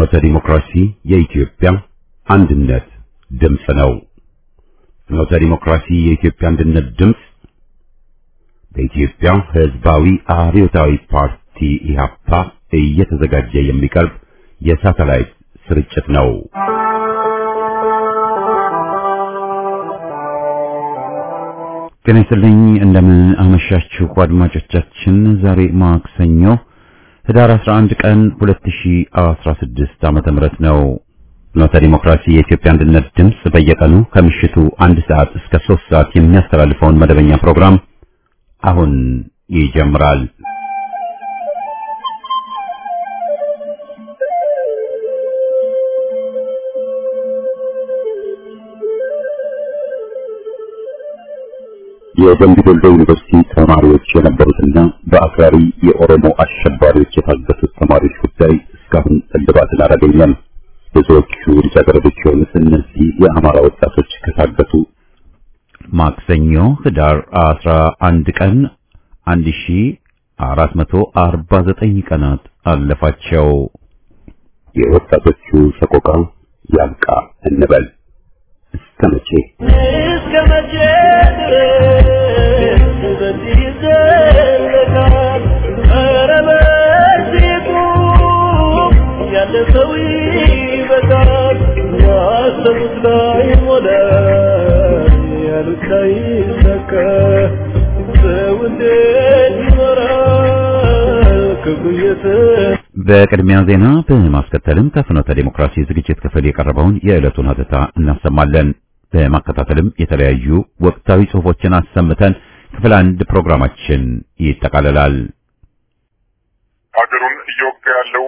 ፍኖተ ዲሞክራሲ የኢትዮጵያ አንድነት ድምፅ ነው። ፍኖተ ዲሞክራሲ የኢትዮጵያ አንድነት ድምፅ በኢትዮጵያ ሕዝባዊ አብዮታዊ ፓርቲ ኢህአፓ እየተዘጋጀ የሚቀርብ የሳተላይት ስርጭት ነው። ጤና ይስጥልኝ። እንደምን አመሻችሁ አድማጮቻችን። ዛሬ ማክሰኞ ህዳር 11 ቀን 2016 ዓመተ ምህረት ነው። ፍኖተ ዲሞክራሲ የኢትዮጵያ አንድነት ድምፅ በየቀኑ ከምሽቱ አንድ ሰዓት እስከ 3 ሰዓት የሚያስተላልፈውን መደበኛ ፕሮግራም አሁን ይጀምራል። የደምቢ ዶሎ ዩኒቨርሲቲ ተማሪዎች የነበሩትና በአክራሪ የኦሮሞ አሸባሪዎች የታገቱት ተማሪዎች ጉዳይ እስካሁን እልባትን አላገኘም። ብዙዎቹ ልጃገረዶች የሆኑት እነዚህ የአማራ ወጣቶች ከታገቱ ማክሰኞ ህዳር 11 ቀን 1449 ቀናት አለፋቸው። የወጣቶቹ ሰቆቃ ያብቃ እንበል። እስከ መቼ እስከ መቼ ድረስ በዚህ ይዘለቃል? ኧረ በዚሁ ያለ ሰው ይበቃል። ያሰቡት ላይ ሞላ፣ ያሉት ላይ ይሰካ። ሰው እንዴት ይኖራል ክብሩ የተ በቅድሚያ ዜና በማስከተልም ከፍኖተ ዲሞክራሲ ዝግጅት ክፍል የቀረበውን የዕለቱን ሀተታ እናሰማለን። በማከታተልም የተለያዩ ወቅታዊ ጽሑፎችን አሰምተን ክፍል አንድ ፕሮግራማችን ይጠቃልላል። ሀገሩን እየወጋ ያለው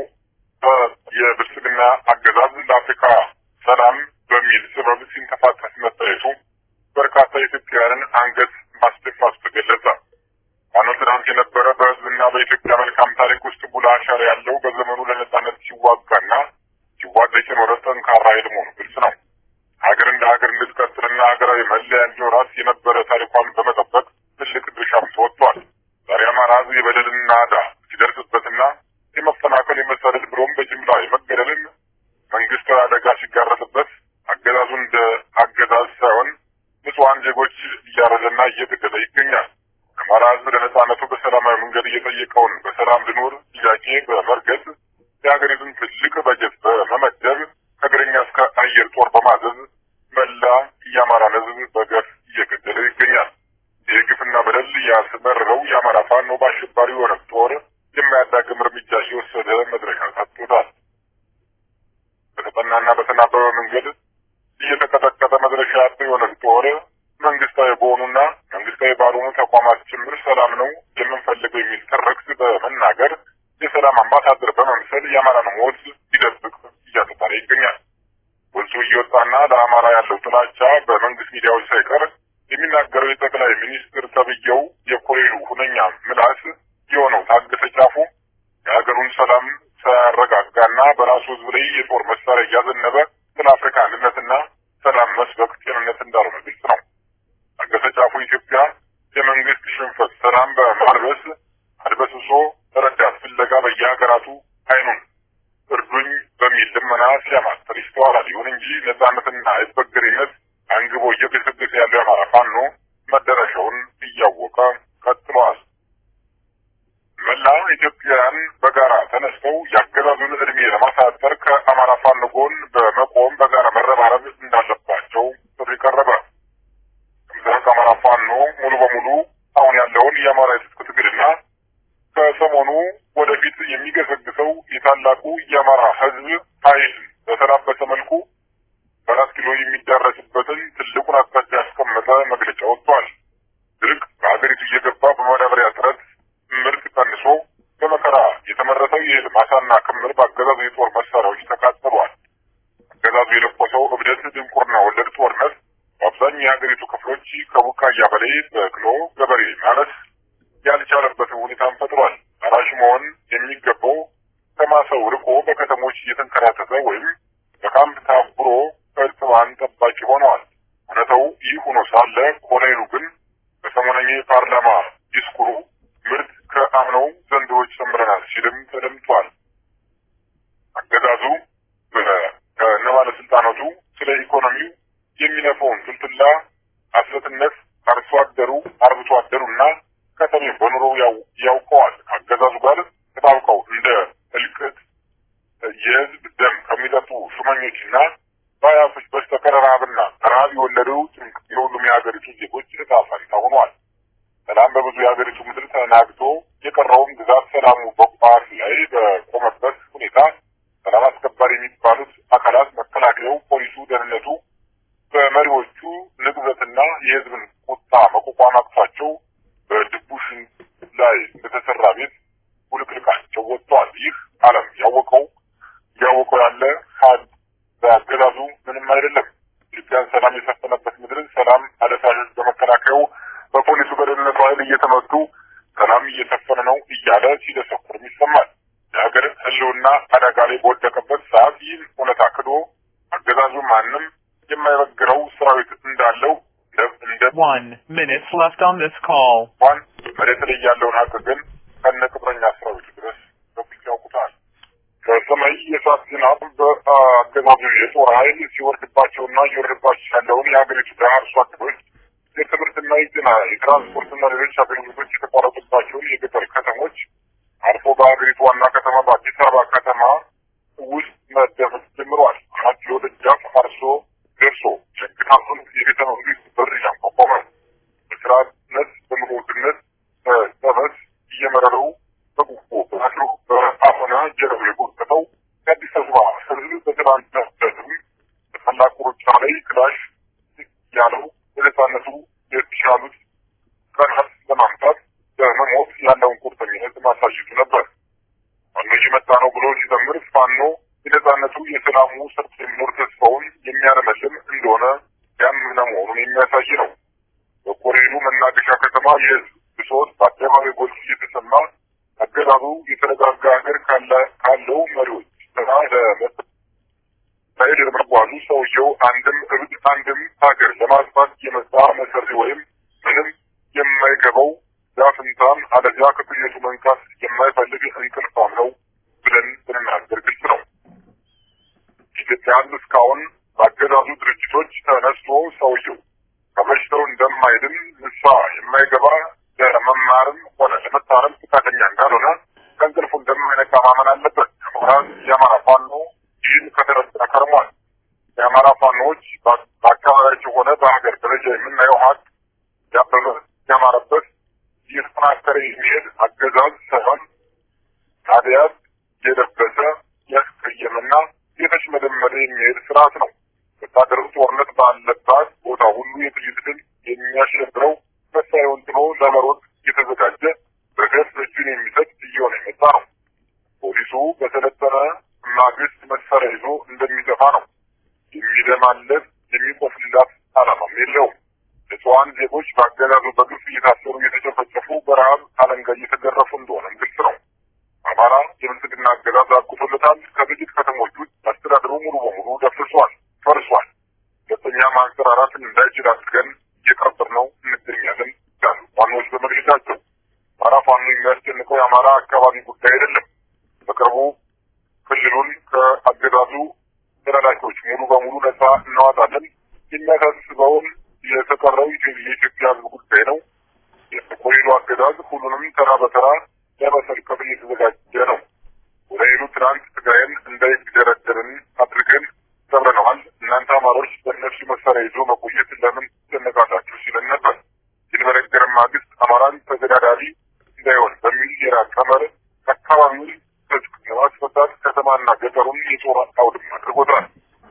የብልጽግና አገዛዝ ለአፍሪካ ሰላም በሚል ሰበብ ሲንቀሳቀስ መታየቱ በርካታ ኢትዮጵያውያንን አንገት ማስደፋቱ ተገለጸ። ዋናው ትናንት የነበረ በሕዝብና በኢትዮጵያ መልካም ታሪክ ውስጥ ጉልህ አሻራ ያለው በዘመኑ ለነጻነት ሲዋጋና ሲዋደቅ የኖረ ጠንካራ ኃይል መሆኑ ግልጽ ነው። ሀገር እንደ ሀገር እንድትቀጥልና ሀገራዊ መለያ እንዲኖራት የነበረ ታሪኳን በመጠበቅ ትልቅ ድርሻም ተወጥቷል። ዛሬ አማራ ሕዝብ የበደልን ናዳ ሲደርስበትና የመፈናቀል የመሰደድ ብሎም በጅምላ የመገደልን መንግስታዊ አደጋ ሲጋረጥበት አገዛዙ እንደ አገዛዝ ሳይሆን ንጹሐን ዜጎች እያረደና እየገደለ ይገኛል። አማራ ሕዝብ ለነጻነቱ በሰላማዊ መንገድ እየጠየቀውን በሰላም ልኖር ጥያቄ በመርገጥ የሀገሪቱን ትልቅ በጀት በመመደብ ከእግረኛ እስከ አየር ጦር በማዘዝ መላ የአማራን ሕዝብ በገፍ እየገደለ ይገኛል። ይህ ግፍና በደል ያስመረረው የአማራ ፋኖ በአሸባሪ የሆነ ጦር የማያዳግም እርምጃ እየወሰደ መድረሻ ሰጥቶታል። በተጠናና በተናበበ መንገድ እየተቀጠቀጠ መድረሻ ያለው የሆነ ጦር መንግስታዊ በሆኑና መንግስታዊ ባልሆኑ ተቋማት ጭምር ሰላም ነው የምንፈልገው የሚል ትርክት በመናገር የሰላም አምባሳደር በመምሰል የአማራን ሞት ሊደብቅ እያተጣለ ይገኛል። ወልሶ እየወጣና ለአማራ ያለው ጥላቻ በመንግስት ሚዲያዎች ሳይቀር የሚናገረው የጠቅላይ ሚኒስትር ተብዬው የኮሎኔሉ ሁነኛ ምላስ የሆነው ታገሰ ጫፉ የሀገሩን ሰላም ሳያረጋጋና በራሱ ህዝብ ላይ የጦር መሳሪያ እያዘነበ ስለ አፍሪካ አንድነትና ሰላም መስበክ ጤንነት እንዳልሆነ ግልጽ ነው። ታገሰ ጫፉ ኢትዮጵያ የመንግስት ሽንፈት ሰላም በማልበስ አድበስብሶ ረዳት ፍለጋ በየሀገራቱ አይኑን እርዱኝ በሚል ልመና ሲያማትር ይስተዋላል። ይሁን እንጂ ነጻነትና አይበገሬነት አንግቦ እየገሰገሰ ያለው የአማራ ፋኖ መዳረሻውን እያወቀ ቀጥሏል። መላ ኢትዮጵያውያን በጋራ ተነስተው የአገዛዙን እድሜ ለማሳጠር ከአማራ ፋኖ ጎን በመቆም በጋራ መረባረብ እንዳለባቸው ጥሪ ቀረበ። ከምስራቅ አማራ ፋኖ ሙሉ በሙሉ አሁን ያለውን የአማራ የትጥቅ ትግልና ከሰሞኑ ወደፊት የሚገሰግሰው የታላቁ የአማራ ህዝብ ኃይል በተላበሰ መልኩ በአራት ኪሎ የሚዳረስበትን ትልቁን አቅጣጫ ያስቀመጠ መግለጫ ወጥቷል። ድርቅ በሀገሪቱ እየገባ በማዳበሪያ እጥረት ምርት ቀንሶ በመከራ የተመረተው የእህል ማሳና ክምር በአገዛዙ የጦር መሳሪያዎች ተቃጥሏል። አገዛዙ የለኮሰው እብደት ድንቁርና ወለድ ጦርነት በአብዛኛው የሀገሪቱ ክፍሎች ከቡቃያ በላይ በቅሎ ገበሬ ማረስ ያልቻለበትን ሁኔታን ፈጥሯል። አራሽ መሆን የሚገባው ከማሰው ርቆ በከተሞች እየተንከራተተ ወይም በካምፕ ታብሮ እርጥባን ጠባቂ ሆነዋል። እውነታው ይህ ሆኖ ሳለ ኮሎኔሉ ግን በሰሞነኛ የፓርላማ ዲስኩሩ ምርት ከአምነው ዘንድሮች ጨምረናል ሲልም ተደምጧል። አገዛዙ ባለስልጣናቱ ስለ ኢኮኖሚው የሚነፈውን ፍልፍላ ሐሰትነት አርሶ አደሩ አርብቶ አደሩና ከተሜ በኑሮው ያውቀዋል። አገዛዙ ጋር ተጣብቀው እንደ እልቅት የህዝብ ደም ከሚጠጡ ሹመኞችና ባያሶች በስተቀር ረሃብና ረሃብ የወለደው ጭንቅ የሁሉም የሀገሪቱ ዜጎች ዕጣ ፈንታ ሆኗል። ሰላም በብዙ የሀገሪቱ ምድር ተናግቶ የቀረውም ግዛት ሰላሙ በቋፍ ላይ በቆመበት ሁኔታ ሰላም አስከባሪ የሚባሉት አካላት መከላከያው፣ ፖሊሱ፣ ደህንነቱ በመሪዎቹ ንቅዘትና የህዝብን ቁጣ መቋቋም አቅቷቸው በድቡሽ ላይ በተሰራ ቤት ውልቅልቃቸው ወጥተዋል። ይህ ዓለም ያወቀው እያወቀው ያለ ሀድ በአገዛዙ ምንም አይደለም። ኢትዮጵያን ሰላም የሰፈነበት ምድርን ሰላም አደሳሾች በመከላከያው በፖሊሱ በደህንነቱ ኃይል እየተመቱ ሰላም እየሰፈነ ነው እያለ ሲደሰኩርም ይሰማል። የሀገር ህልውና አደጋ ላይ በወደቀበት ሰዓት ይህን እውነታ ክዶ አገዛዙ ማንም የማይበግረው ሰራዊት እንዳለው እንደ One minute left on this call. እንኳን መሬት ላይ ያለውን ሀቅ ግን ከነ ቅጥረኛ ሰራዊቱ ድረስ በግልጽ ያውቁታል። ከሰማይ የእሳት ዝናብ በአገዛዙ የጦር ኃይል ሲወርድባቸውና እየወረድባቸው ያለውን የሀገሪቱ ድሀ አርሶ አደሮች የትምህርትና የጤና የትራንስፖርትና ሌሎች አገልግሎቶች የተቋረጡባቸውን የገጠር ከተሞች አልፎ በሀገሪቱ ዋና ከተማ በአዲስ አበባ ከተማ ውስጥ መደመጥ ጀምሯል። አራት ኪሎ ደጃፍ አርሶ ደርሶ ሸግታቱን የቤተ መንግስት በር እያንኳኳመ በስራነት በኑሮ ውድነት በጠበስ እየመረረው በጉቦ በአድሮ በአፈና ጀረብ የጎተተው የአዲስ አበባ ህዝብ በትናንትናም በታላቁ ሩጫ ላይ ክላሽ ያለው በነጻነቱ የተሻሉት ቀናት ለማምጣት በመሞት ያለውን ቁርጠኝነት ማሳየቱ ነበር። ፋኖ እየመጣ ነው ብሎ ሲዘምር ፋኖ የነጻነቱ የሰላሙ ሰርቶ የሚኖር ተስፋውን የሚያለመልም እንደሆነ ያመነ መሆኑን የሚያሳይ ነው። በኮሬሉ መናገሻ ከተማ የህዝብ ብሶት በአደባባይ ጎልቶ እየተሰማ አገዛዙ የተረጋጋ ሀገር ካለው መሪዎች ስራ ለመሄድ ለመጓዙ ሰውየው አንድም እብድ አንድም ሀገር ለማጥፋት የመጣ መሰሪ ወይም ምንም የማይገባው ዳፍንታም አለዚያ ከቅዠቱ መንካት የማይፈልግ እንቅልፋም ነው ብለን ብንናገር ግልጽ ነው። ኢትዮጵያ ህዝብ እስካሁን በአገዛዙ ድርጅቶች ተነስቶ ሰውየው ከበሽታው እንደማይድን ንስሐ የማይገባ ለመማርም ሆነ ለመታረም ፈቃደኛ እንዳልሆነ ከእንቅልፉ እንደማይነቃ ማመን አለበት። ምሁራን የአማራ ፋኖ ይህን ከተረዳ ከርሟል። የአማራ ፋኖዎች በአካባቢያቸው ሆነ በሀገር ደረጃ የምናየው ሀቅ ያበበ ያማረበት እየተጠናከረ የሚሄድ አገዛዝ ሳይሆን ታዲያት የለበሰ ያስቀየመና የተሽመደመደ የሚሄድ ስርዓት ነው። ወታደሩ ጦርነት ባለባት ቦታ ሁሉ የጥይት ድል የሚያሸብረው መሳሪያውን ጥሎ ለመሮጥ የተዘጋጀ በገፍ እጁን የሚሰጥ እየሆነ የመጣ ነው። ፖሊሱ በሰለጠነ ማግስት መሳሪያ ይዞ እንደሚጠፋ ነው። የሚደማለት የሚቆፍልላት ዓላማም የለውም። ንጹሐን ዜጎች በአገዛዙ በግፍ እየታሰሩ እየተጨፈጨፉ በረሃብ አለንጋ እየተገረፉ እንደሆነም ግልጽ ነው። አማራ የብልጽግና አገዛዝ አቁቶለታል። ከጥቂት ከተሞች ውስጥ አስተዳደሩ ሙሉ በሙሉ ደፍርሷል፣ ፈርሷል። ሁለተኛ ማንሰራራትን እንዳይችል አድርገን እየቀበርነው እንገኛለን ይላሉ ፋኖዎች በመግለጫቸው። አማራ ፋኖ የሚያስጨንቀው የአማራ አካባቢ ጉዳይ አይደለም። በቅርቡ ክልሉን ከአገዛዙ ተላላኪዎች ሙሉ በሙሉ ነጻ እናወጣለን የሚያሳስበውን የተቀረው የኢትዮጵያ ሕዝብ ጉዳይ ነው። የኮሪዶ አገዛዝ ሁሉንም ተራ በተራ ለመሰልቀብ እየተዘጋጀ ነው። ኮሎኔሉ ትናንት ትግራይን እንዳይደረደርን አድርገን ሰብረነዋል። እናንተ አማሮች በእነሱ መሳሪያ ይዞ መቆየት ለምን ትጨነቃላችሁ ሲለን ነበር። ይህን በነገረን ማግስት አማራን ተገዳዳሪ እንዳይሆን በሚል የራቀ መርህ አካባቢውን ትጥቅ ለማስፈታት ከተማና ገጠሩን የጦር አውድማ አድርጎታል።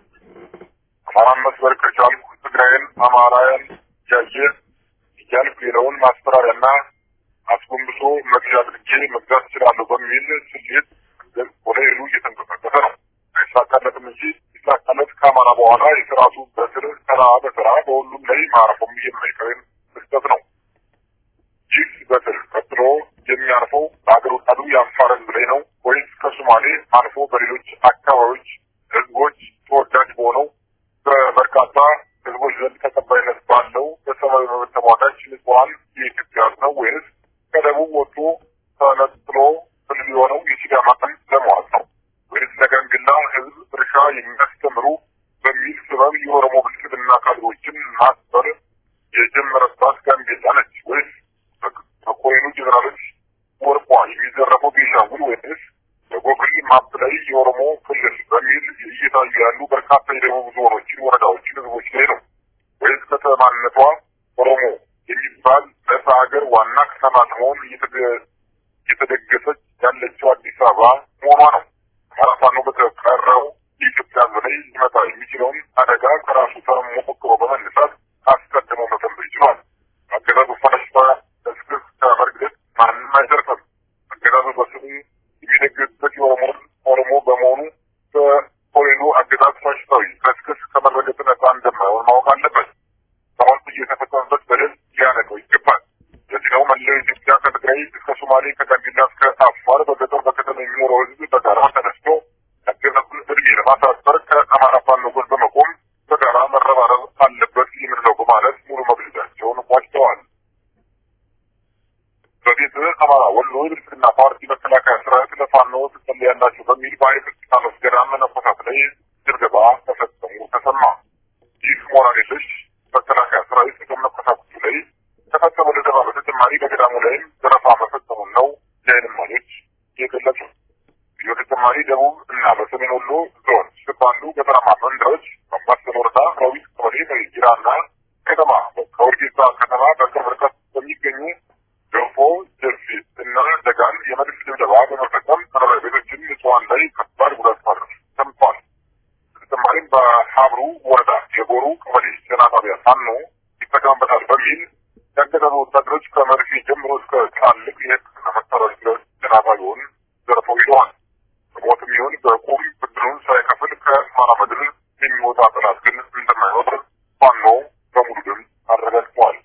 አማራን መስበር ከቻልኩ ትግራይን አማራውያን እያየ እያልኩ ሌላውን ማስፈራሪያና አስጎንብሶ መግዣ አድርጌ መግዛት እችላለሁ በሚል ስሌት ኮሎኔሉ እየተንቀሳቀሰ ነው። አይሳካለትም እንጂ ይሳካለት ከአማራ በኋላ የስርዓቱ በስር ተራ በተራ በሁሉም ላይ ማረፉም የማይቀር ክስተት ነው። ይህ በስር ቀጥሎ የሚያርፈው በአገር ወጣቱ የአፋር ህዝብ ላይ ነው ወይስ ከሶማሌ አልፎ በሌሎች አካባቢዎች ህዝቦች ተወዳጅ በሆነው በበርካታ ህዝቦች ዘንድ ተቀባይነት ባለው በሰብአዊ መብት ተሟጋች ንጹሐን የኢትዮጵያ ህዝብ ነው ወይስ ከደቡብ ወጥቶ ተነጥሎ ክልል የሆነው የሲዳማ ቀን ለመዋጥ ነው ወይስ ለጋምቤላ ህዝብ እርሻ የሚያስተምሩ በሚል ለመሆን እየተደገሰች ያለችው አዲስ አበባ መሆኗ ነው። አማራ ፋኖ በተቀረው የኢትዮጵያ ሕዝብ ላይ ሊመጣ የሚችለውን አደጋ ከራሱ ተሞክሮ በመነሳት አስቀድሞ መተንበይ ችሏል። አገዛዙ ፈረሽታ እስክስ ከመርገጥ ማንም አይተርፍም። አገዛዙ በስሙ የሚደግስበት የኦሮሞ ኦሮሞ በመሆኑ በኮሌሉ አገዛዝ ፋሽስታዊ ከስክስ ከመረገጥ ነጻ እንደማይሆን ማወቅ አለበት። አሁን እየተፈጸመበት በደል ሊያነቀው ይገባል። ለዚህ ነው መላው ኢትዮጵያ ከትግራይ እስከ ሶማሌ ከጋምቤላ እስከ አፋር በገጠር በከተማ የሚኖረው ህዝብ በጋራ ተነስቶ ያገዛዙን እድሜ ለማሳጠር ከአማራ ፋኖ ጎን በመቆም በጋራ መረባረብ አለበት የምንለው በማለት ሙሉ መግለጫቸውን ቋጭተዋል። በፊት አማራ ወሎ የብልጽግና ፓርቲ መከላከያ ሰራዊት ለፋኖ ትጸልያላችሁ በሚል በኃይል እስጢፋኖስ ገዳም መነኮሳት ላይ ድብደባ ተፈጸሙ ተሰማ። ይህ ሞራል የለሽ መከላከያ ሰራዊት ከመነኮሳቱ ላይ ተፈጸመ ድብደባ በተጨማሪ በገዳሙ ላይም ዘረፋ መፈጸሙን ነው የዓይን እማኞች የገለጹ። በተጨማሪ ደቡብ እና በሰሜን ወሎ ዞን ስር ባሉ ገጠራማ መንደሮች በአምባሰል ወረዳ ሮቢት ቀበሌ በጅራ እና ከተማ ከወርጌሳ ከተማ በቅርብ ርቀት በሚገኙ ገንፎ ጀርፊት እና ደጋን የመድፍ ድብደባ በመፈጸም መኖሪያ ቤቶችን ንጹሐን ላይ ከባድ ጉዳት ማድረስ ሰምቷል። በተጨማሪም በሀብሩ ወረዳ የጎሩ ቀበሌ ጤና ጣቢያ ፋኖ ይጠቀምበታል በሚል ያገዛዙ ወታደሮች ከመርፌ ጀምሮ እስከ ትላልቅ የሕክምና መሳሪያዎች ድረስ ጤና ጣቢያውን ዘርፈው ሂደዋል። በሞትም ይሁን በቁም ብድሩን ሳይከፍል ከአማራ ምድር የሚወጣ ጠላት ግን እንደማይኖር ፋኖ በሙሉ ድምፅ አረጋግጠዋል።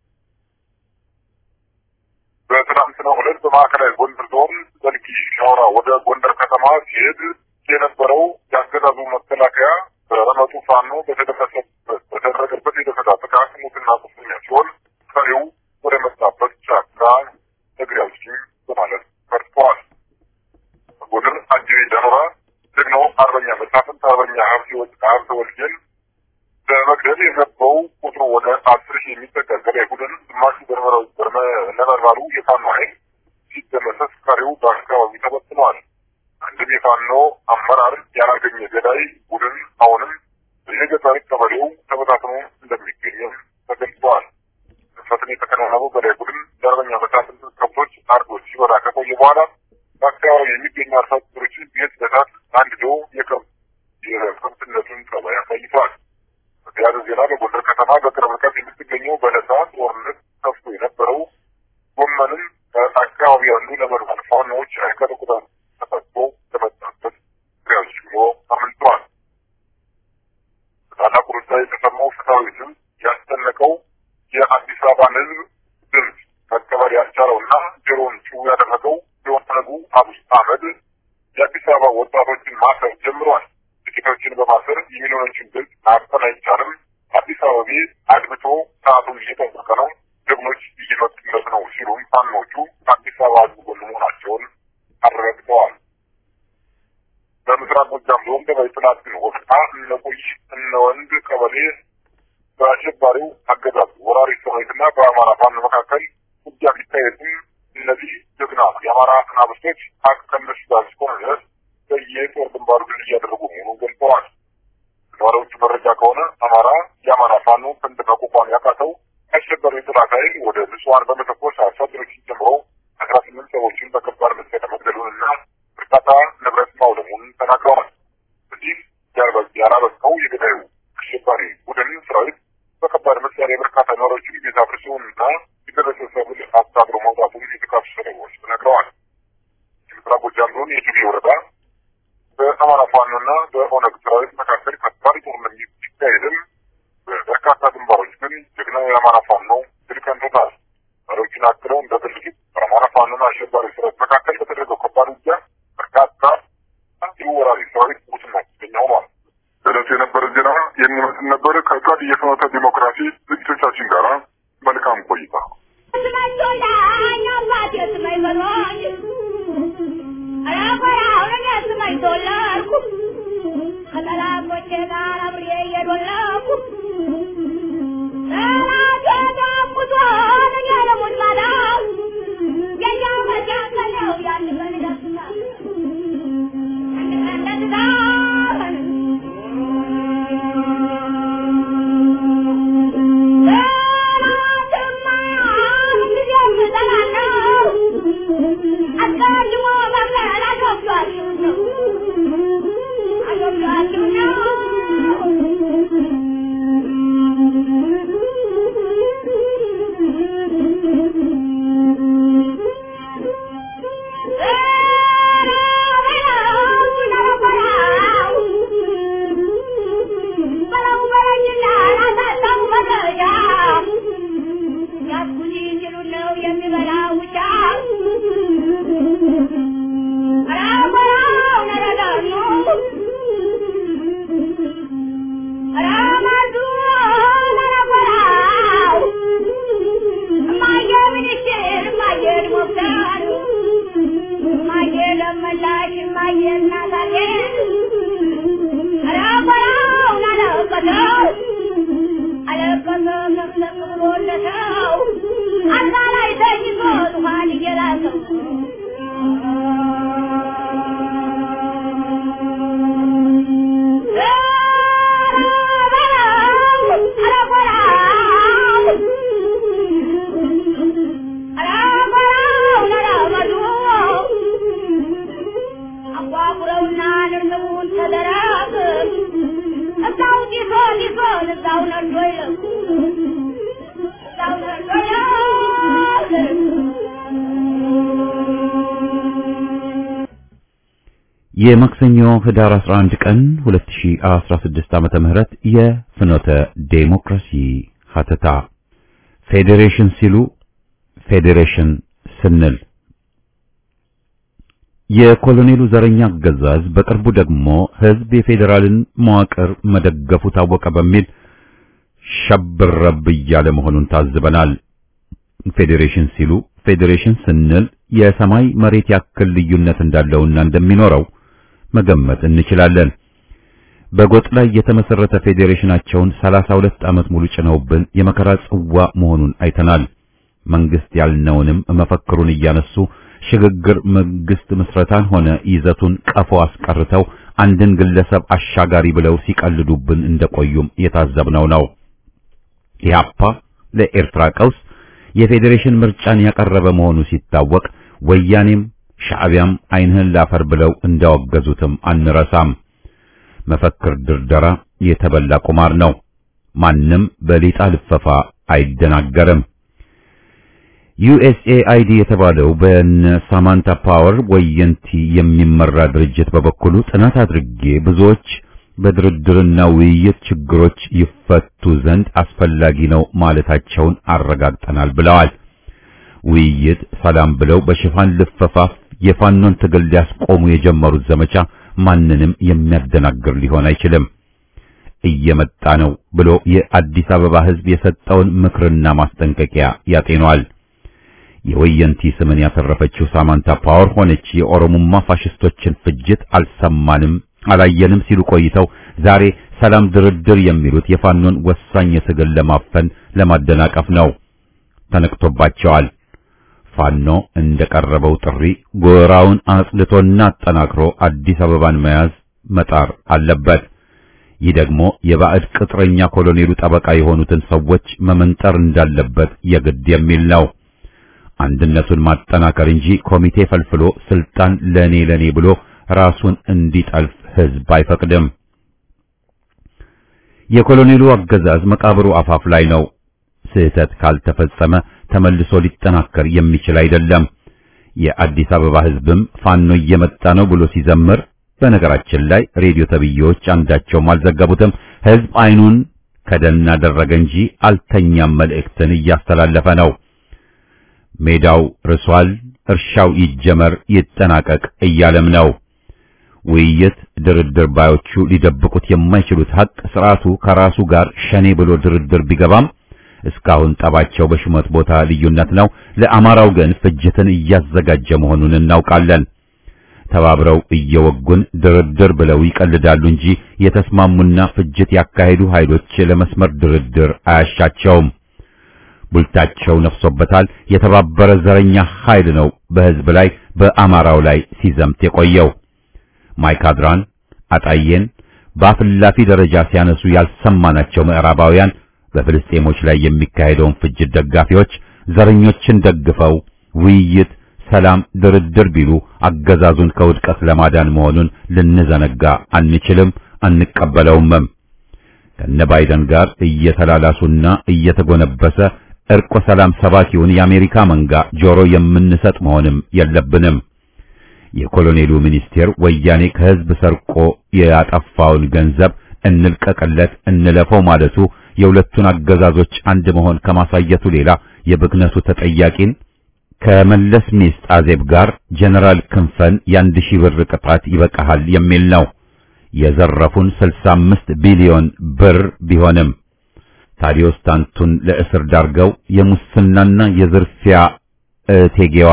በትናንትናው ዕለት በማዕከላዊ ጎንደር ዞን ዘልቂ ሻውራ ወደ ጎንደር ከተማ ሲሄድ የነበረው የአገዛዙ መከላከያ በረመጡ ፋኖ በተደረሰበት በተደረገበት የደፈጣ ጥቃት ሙትና ቁስለኛ ሲሆን ቀሪው ወደ መጣበት ጫካ እግሬ አውጪኝ በማለት ፈርጥተዋል። በጎንደር አጅሬ ዳኖራ ጀግናው አርበኛ መሳፍንት አርበኛ ሀብተ ወልዴን በመግደል የገባው ቁጥሩ ወደ አስር ሺህ የሚጠጋ ገዳይ ቡድን ግማሹ ነበልባሉ የፋኖ ኃይል ሲደመሰስ ቀሪው በአካባቢ ተበትነዋል። አንድም የፋኖ አመራር ያላገኘ ገዳይ ቡድን አሁንም በየገጠር ቀበሌው ተበታትኖ እንደሚገኝም ተገልጸዋል። ፈትን የተከናነበው ገዳይ ቡድን ለአርበኛ መሳፍንት ከብቶች አርዶ ሲበላ ከቆየ በኋላ በአካባቢ የሚገኙ አርሶ አደሮችን ቤት በታት አንድዶ የከብት የከብትነቱን ጠባይ አሳይተዋል። በተያያዘ ዜና በጎንደር ከተማ በቅርብ ርቀት የምትገኘው በለሳ ጦርነት ከፍቶ የነበረው ጎመንም በአካባቢ ያሉ ነበልባል ፋኖዎች አይቀጡ ቁጥር ተፈቶ ለመጣበት ግሪያዎች ሽሞ አምልጠዋል። በታላቁ ሩጫ የተሰማው ፍትሐዊ ድምፅ ያስጨነቀው የአዲስ አበባን ሕዝብ ድምፅ መቀበል ያስቻለውና ጆሮን ጭው ያደረገው የኦነጉ አብይ አህመድ የአዲስ አበባ ወጣቶችን ማሰር ጀምሯል። ጥቂቶችን በማሰር የሚሊዮኖችን ድምፅ ማፈን አይቻልም። አዲስ አበቤ አድብቶ ሰዓቱን እየጠበቀ ነው፣ ጀግኖች እየመጡለት ነው ሲሉም ፋኖቹ አዲስ አበባ ህዝብ ጎን መሆናቸውን አረጋግጠዋል። በምስራቅ ጎጃም ዞን ደባይ ጥላትን ወቅታ እነቆይ እነወንድ ቀበሌ በአሸባሪው አገዛዝ ወራሪ ሰራዊትና በአማራ ፋኖ መካከል ውጊያ ቢካሄድም እነዚህ ጀግና የአማራ አናብስቶች ሀቅ ከነሱ ጋር እስከሆነ ድረስ በየጦር ግንባሩ ድል እያደረጉ መሆኑን ገልጸዋል። ነዋሪዎቹ መረጃ ከሆነ አማራ የአማራ ፋኖ ክንድ መቋቋም ያቃተው አሸባሪ የጠላት ኃይል ወደ ንጹሐን በመተኮስ አርሶ አደሮችን ጨምሮ አስራ ስምንት ሰዎችን በከባድ መሳሪያ መግደሉንና በርካታ ንብረት ማውደሙን ተናግረዋል። እዚህ ያላበቃው የገዳዩ አሸባሪ ቡድን ሰራዊት በከባድ መሳሪያ በርካታ ነዋሪዎችን ቤት አፍርሶና የደረሰ ሰብል አስታጥሮ መውጣቱን የተካቱ ሰለባዎች ተናግረዋል። የምስራቅ ጎጃም ዞን የጅጌ ወረዳ በአማራ ፋኖና በኦነግ ሰራዊት መካከል ከባድ ጦርነት ሲካሄድም በበርካታ ግንባሮች ግን ጀግናው የአማራ ፋኖ ድል ቀንቶታል። መሪዎችን አክለው እንደገለጹት በአማራ ፋኖና አሸባሪ ሰራዊት መካከል በተደረገው ከባድ ውጊያ በርካታ ወራሪ ሰራዊት ሙትና ቁስለኛ ሆኗል። በዕለቱ የነበረ ዜና የሚመስል ነበር። ከቀድ የፍኖተ ዲሞክራሲ ዝግጅቶቻችን ጋር መልካም ቆይታ። Yeah. ደመላሽ እማዬ እናታዬ አላቆራውን አለቀሰው አለቀሰ ለምለም ብሎለተው አልጋ ላይ ተኝቶ ዙፋን እየላሰው አጓጉረውና ንርንቡን ተደራግ እዛው ጢሶ ጢሶን እዛው ነዶ ይለቁ እዛው ነዶ የማክሰኞ ህዳር 11 ቀን 2016 ዓመተ ምህረት የፍኖተ ዴሞክራሲ ሀተታ ፌዴሬሽን ሲሉ ፌዴሬሽን ስንል የኮሎኔሉ ዘረኛ አገዛዝ በቅርቡ ደግሞ ህዝብ የፌዴራልን መዋቅር መደገፉ ታወቀ በሚል ሸብረብ እያለ መሆኑን ታዝበናል። ፌዴሬሽን ሲሉ ፌዴሬሽን ስንል የሰማይ መሬት ያክል ልዩነት እንዳለውና እንደሚኖረው መገመት እንችላለን። በጎጥ ላይ የተመሰረተ ፌዴሬሽናቸውን 32 ዓመት ሙሉ ጭነውብን የመከራ ጽዋ መሆኑን አይተናል። መንግስት ያልነውንም መፈክሩን እያነሱ ሽግግር መንግስት ምስረታን ሆነ ይዘቱን ቀፎ አስቀርተው አንድን ግለሰብ አሻጋሪ ብለው ሲቀልዱብን እንደቆዩም የታዘብነው ነው። ኢህአፓ ለኤርትራ ቀውስ የፌዴሬሽን ምርጫን ያቀረበ መሆኑ ሲታወቅ ወያኔም ሻዕቢያም ዓይንህን ላፈር ብለው እንዳወገዙትም አንረሳም። መፈክር ድርደራ የተበላ ቁማር ነው። ማንም በሊጣ ልፈፋ አይደናገርም። ዩኤስኤአይዲ የተባለው በነ ሳማንታ ፓወር ወየንቲ የሚመራ ድርጅት በበኩሉ ጥናት አድርጌ ብዙዎች በድርድርና ውይይት ችግሮች ይፈቱ ዘንድ አስፈላጊ ነው ማለታቸውን አረጋግጠናል ብለዋል። ውይይት፣ ሰላም ብለው በሽፋን ልፈፋ የፋኖን ትግል ሊያስቆሙ የጀመሩት ዘመቻ ማንንም የሚያደናግር ሊሆን አይችልም። እየመጣ ነው ብሎ የአዲስ አበባ ሕዝብ የሰጠውን ምክርና ማስጠንቀቂያ ያጤኗል። የወየንቲ ስምን ያተረፈችው ሳማንታ ፓወር ሆነች የኦሮሞማ ፋሽስቶችን ፍጅት አልሰማንም አላየንም ሲሉ ቆይተው ዛሬ ሰላም ድርድር የሚሉት የፋኖን ወሳኝ የትግል ለማፈን ለማደናቀፍ ነው። ተነቅቶባቸዋል። ፋኖ እንደቀረበው ጥሪ ጎራውን አጽድቶና አጠናክሮ አዲስ አበባን መያዝ መጣር አለበት። ይህ ደግሞ የባዕድ ቅጥረኛ ኮሎኔሉ ጠበቃ የሆኑትን ሰዎች መመንጠር እንዳለበት የግድ የሚል ነው። አንድነቱን ማጠናከር እንጂ ኮሚቴ ፈልፍሎ ስልጣን ለኔ ለኔ ብሎ ራሱን እንዲጠልፍ ህዝብ አይፈቅድም። የኮሎኔሉ አገዛዝ መቃብሩ አፋፍ ላይ ነው። ስህተት ካልተፈጸመ ተመልሶ ሊጠናከር የሚችል አይደለም። የአዲስ አበባ ህዝብም ፋኖ እየመጣ ነው ብሎ ሲዘምር፣ በነገራችን ላይ ሬዲዮ ተብዬዎች አንዳቸውም አልዘገቡትም። ህዝብ አይኑን ከደን አደረገ እንጂ አልተኛም መልእክትን እያስተላለፈ ነው። ሜዳው ርሷል፣ እርሻው ይጀመር ይጠናቀቅ እያለም ነው። ውይይት፣ ድርድር ባዮቹ ሊደብቁት የማይችሉት ሀቅ ስርዓቱ ከራሱ ጋር ሸኔ ብሎ ድርድር ቢገባም እስካሁን ጠባቸው በሹመት ቦታ ልዩነት ነው። ለአማራው ግን ፍጅትን እያዘጋጀ መሆኑን እናውቃለን። ተባብረው እየወጉን ድርድር ብለው ይቀልዳሉ እንጂ የተስማሙና ፍጅት ያካሄዱ ኃይሎች ለመስመር ድርድር አያሻቸውም። ቡልታቸው ነፍሶበታል። የተባበረ ዘረኛ ኃይል ነው በህዝብ ላይ በአማራው ላይ ሲዘምት የቆየው። ማይካድራን፣ አጣዬን በአፍላፊ ደረጃ ሲያነሱ ያልሰማናቸው ምዕራባውያን በፍልስጤሞች ላይ የሚካሄደውን ፍጅት ደጋፊዎች ዘረኞችን ደግፈው ውይይት፣ ሰላም፣ ድርድር ቢሉ አገዛዙን ከውድቀት ለማዳን መሆኑን ልንዘነጋ አንችልም፣ አንቀበለውምም። ከነ ባይደን ጋር እየተላላሱና እየተጎነበሰ እርቆ ሰላም ሰባኪውን የአሜሪካ መንጋ ጆሮ የምንሰጥ መሆንም የለብንም። የኮሎኔሉ ሚኒስቴር ወያኔ ከህዝብ ሰርቆ ያጠፋውን ገንዘብ እንልቀቅለት እንለፈው ማለቱ የሁለቱን አገዛዞች አንድ መሆን ከማሳየቱ ሌላ የብክነቱ ተጠያቂን ከመለስ ሚስት አዜብ ጋር ጀነራል ክንፈን የአንድ ሺህ ብር ቅጣት ይበቃሃል የሚል ነው። የዘረፉን 65 ቢሊዮን ብር ቢሆንም ታዲዮስ ታንቱን ለእስር ዳርገው የሙስናና የዝርፊያ እቴጌዋን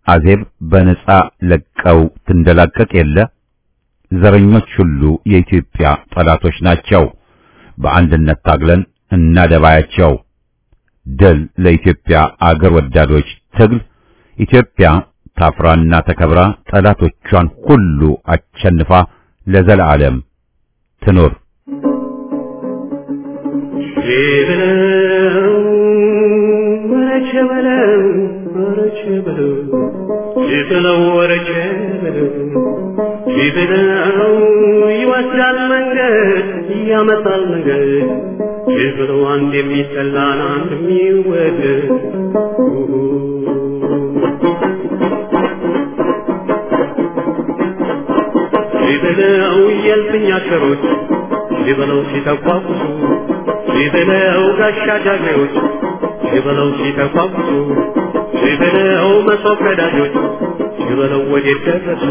አዜብ በነጻ ለቀው ትንደላቀቅ የለ ዘረኞች ሁሉ የኢትዮጵያ ጠላቶች ናቸው። በአንድነት ታግለን እናደባያቸው። ድል ለኢትዮጵያ አገር ወዳዶች ትግል። ኢትዮጵያ ታፍራና ተከብራ ጠላቶቿን ሁሉ አሸንፋ ለዘላለም ትኑር። ሸበለው ወረቸ በለው ወረቸ በለው ሸበለው ወረቸ በለው ሸበለው ይወስዳል መንገድ ያመጣል መንገድ ሸበለው አንድ የሚጠላን አንድ የሚወደድ ሸበለው የልፍኝ አሸሮች ሸበለው ሲተቋቁሱ ሸበለው ጋሻ ጃግሬዎች ሸበለው ሲተቋቁሱ ሸበለው መሶብ ቀዳጆች ሸበለው ወዴት ደረሱ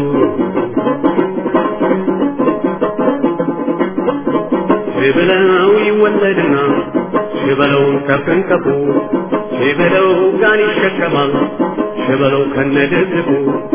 ሸበለው ይወለድና ሸበለውን ከፍንከፉ ሸበለው ጋን ይሸከማል ሸበለው ከነድብቁ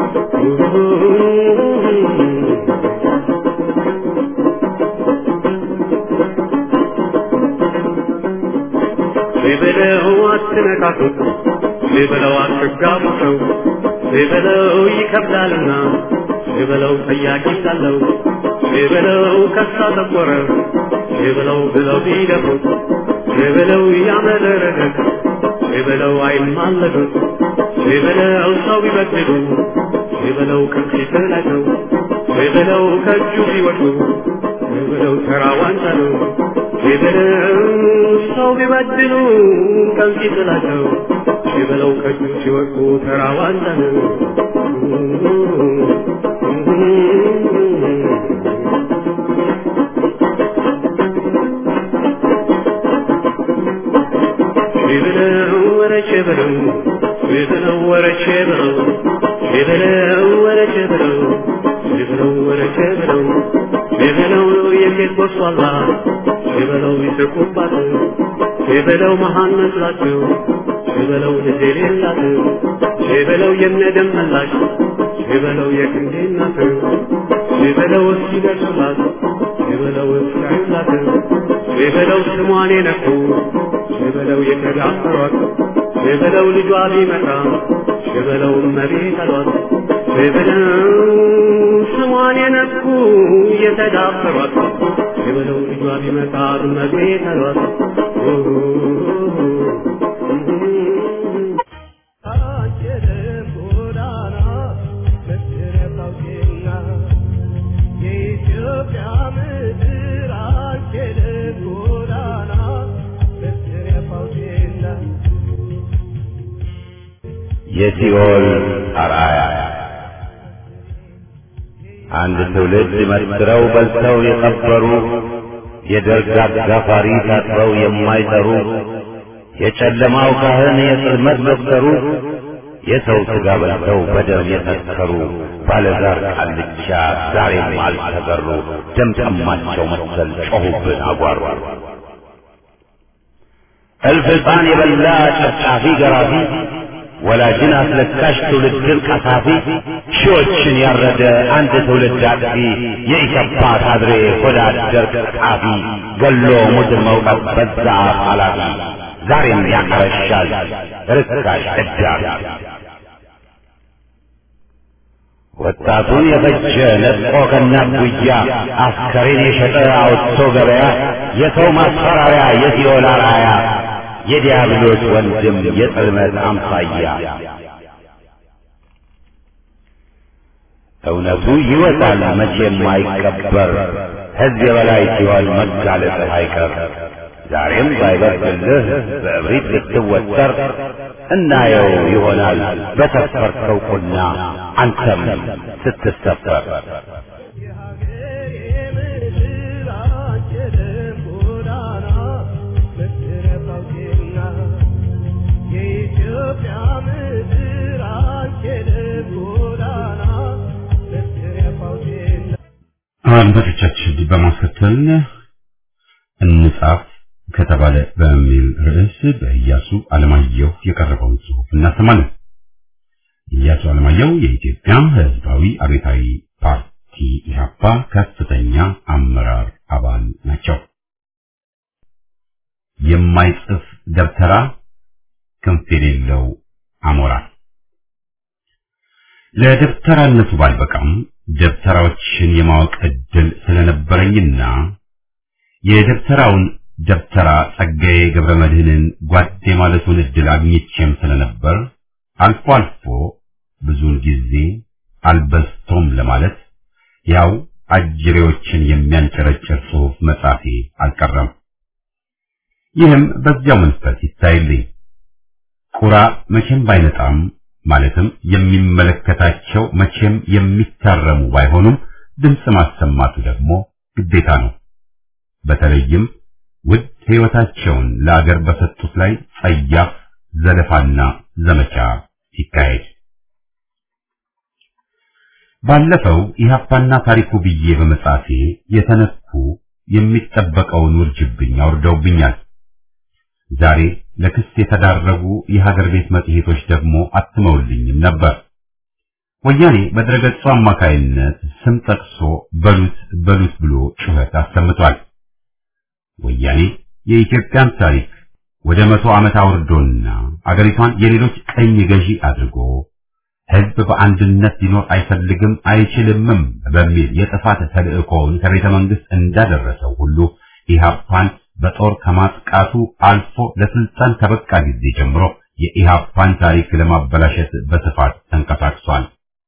ሸበለው አትነካኩት ሸበለው አትጋቡ ሰው ሸበለው ይከብዳልና ሸበለው ጠያቂ ሳለው ሸበለው ከሳ ጠቆረ ሸበለው ብለው ቢደፉት ሸበለው ያመረረለት ሸበለው አይማለዱት ሸበለው ሰው ቢበድሉ ሸበለው ከፊት ናቸው ሸበለው ከእጁ ቢወድቁ ሸበለው ተራ ዋንጫ ነው ሸበለው ሰው ቢበድሉ ከፊት ናቸው ሸበለው ከእጁ ሲወድቁ ተራ ዋንጫ ነው ሸበለው ወረቼ በለው ሸበለው ወረቼ በለው ሸበለው ወረቼ በለው ሸበለው ወረቼ በለው ሸበለው የሴት ቦሷላ ሸበለው ይስቁባት ሸበለው መሃን መስላቸው ሸበለው ልጅ የሌላት ሸበለው የነደም መላሽ ሸበለው የክንዴ እናት ሸበለው እስኪደርሱላት ሸበለው እስካዩላት ሸበለው ስሟን የነኩ ሸበለው የተዳፈሯት ሸበለው ልጇ ቢመጣ ሸበለው መቤት አሏት ሸበለው ስሟን የነኩ የተዳፈሯት ሸበለው ልጇ ቢመጣ መቤት አሏት አንችልም ጎዳና መስረታውና የኢትዮጵያ ምድር አንችልም ጎዳና መስረታውና የሲኦል አርአያ አንድ ትውልድ መስክረው በልተው የቀበሩ የደርግ አጋፋሪ ታጥበው የማይጠሩ የጨለማው ካህን የጽልመት ዶክተሩ የሰው ሥጋ በልተው በደም የሰከሩ ባለዛር ቃልቻ ዛሬም አልተገሩ ደም ጠማቸው መሰል ጮኹብን አጓሩ እልፍ ሕፃን የበላ ጨፍጫፊ ገራፊ ወላጅን አስለካሽ ትውልድን ቀሳፊ ሺዎችን ያረደ አንድ ትውልድ አጥፊ የኢሰፓ ካድሬ ሆዳደር ቀጣፊ ገሎ ሙድን መውቀት በዛ ኃላፊ ዛሬም ያቀረሻል ርካሽ ዕዳሪ ወጣቱን የፈጀ ነጥቆ ከእናት ጉያ አስከሬን የሸጠ አውጥቶ ገበያ የሰው ማስፈራሪያ የሲኦል አርአያ የዲያብሎስ ወንድም የጽልመት አምሳያ እውነቱ ይወጣል መቼም አይቀበር ሕዝብ የበላይ ሲሆን መጋለጥህ አይቀር ዛሬም ባይበርድልህ በእብሪት ልትወጠር እናየው ይሆናል በሰፈርከው ቁና አንተም ስትሰፈር አድማጮቻችን በማስከተል እንጻፍ ከተባለ በሚል ርዕስ በኢያሱ አለማየሁ የቀረበውን ጽሑፍ እናሰማለን። ኢያሱ አለማየሁ የኢትዮጵያ ሕዝባዊ አብዮታዊ ፓርቲ ኢህአፓ ከፍተኛ አመራር አባል ናቸው። የማይጽፍ ደብተራ ክንፍ የሌለው አሞራ ለደብተራነቱ ባልበቃም ደብተራዎችን የማወቅ እድል ስለነበረኝና የደብተራውን ደብተራ ጸጋዬ ገብረ መድኅንን ጓዴ ማለቱን እድል አግኝቼም ስለነበር አልፎ አልፎ ብዙውን ጊዜ አልበስቶም ለማለት ያው አጅሬዎችን የሚያንጨረጭር ጽሑፍ መጻፌ አልቀረም። ይህም በዚያው መንፈስ ይታይልኝ። ቁራ መቼም ባይነጣም ማለትም የሚመለከታቸው መቼም የሚታረሙ ባይሆኑም ድምፅ ማሰማቱ ደግሞ ግዴታ ነው። በተለይም ውድ ሕይወታቸውን ለአገር በሰጡት ላይ ጸያፍ ዘለፋና ዘመቻ ሲካሄድ ባለፈው ኢህአፓና ታሪኩ ብዬ በመጻፌ የተነኩ የሚጠበቀውን ውርጅብኝ አውርደውብኛል። ዛሬ ለክስ የተዳረጉ የሀገር ቤት መጽሔቶች ደግሞ አትመውልኝም ነበር። ወያኔ በድረገጹ አማካይነት ስም ጠቅሶ በሉት በሉት ብሎ ጩኸት አሰምቷል። ወያኔ የኢትዮጵያን ታሪክ ወደ መቶ ዓመት አውርዶና አገሪቷን የሌሎች ቀኝ ገዢ አድርጎ ሕዝብ በአንድነት ሊኖር አይፈልግም አይችልምም በሚል የጥፋት ተልእኮውን ከቤተ መንግስት እንዳደረሰው ሁሉ ኢህአፓን በጦር ከማጥቃቱ አልፎ ለስልጣን ከበቃ ጊዜ ጀምሮ የኢህአፓን ታሪክ ለማበላሸት በስፋት ተንቀሳቅሷል።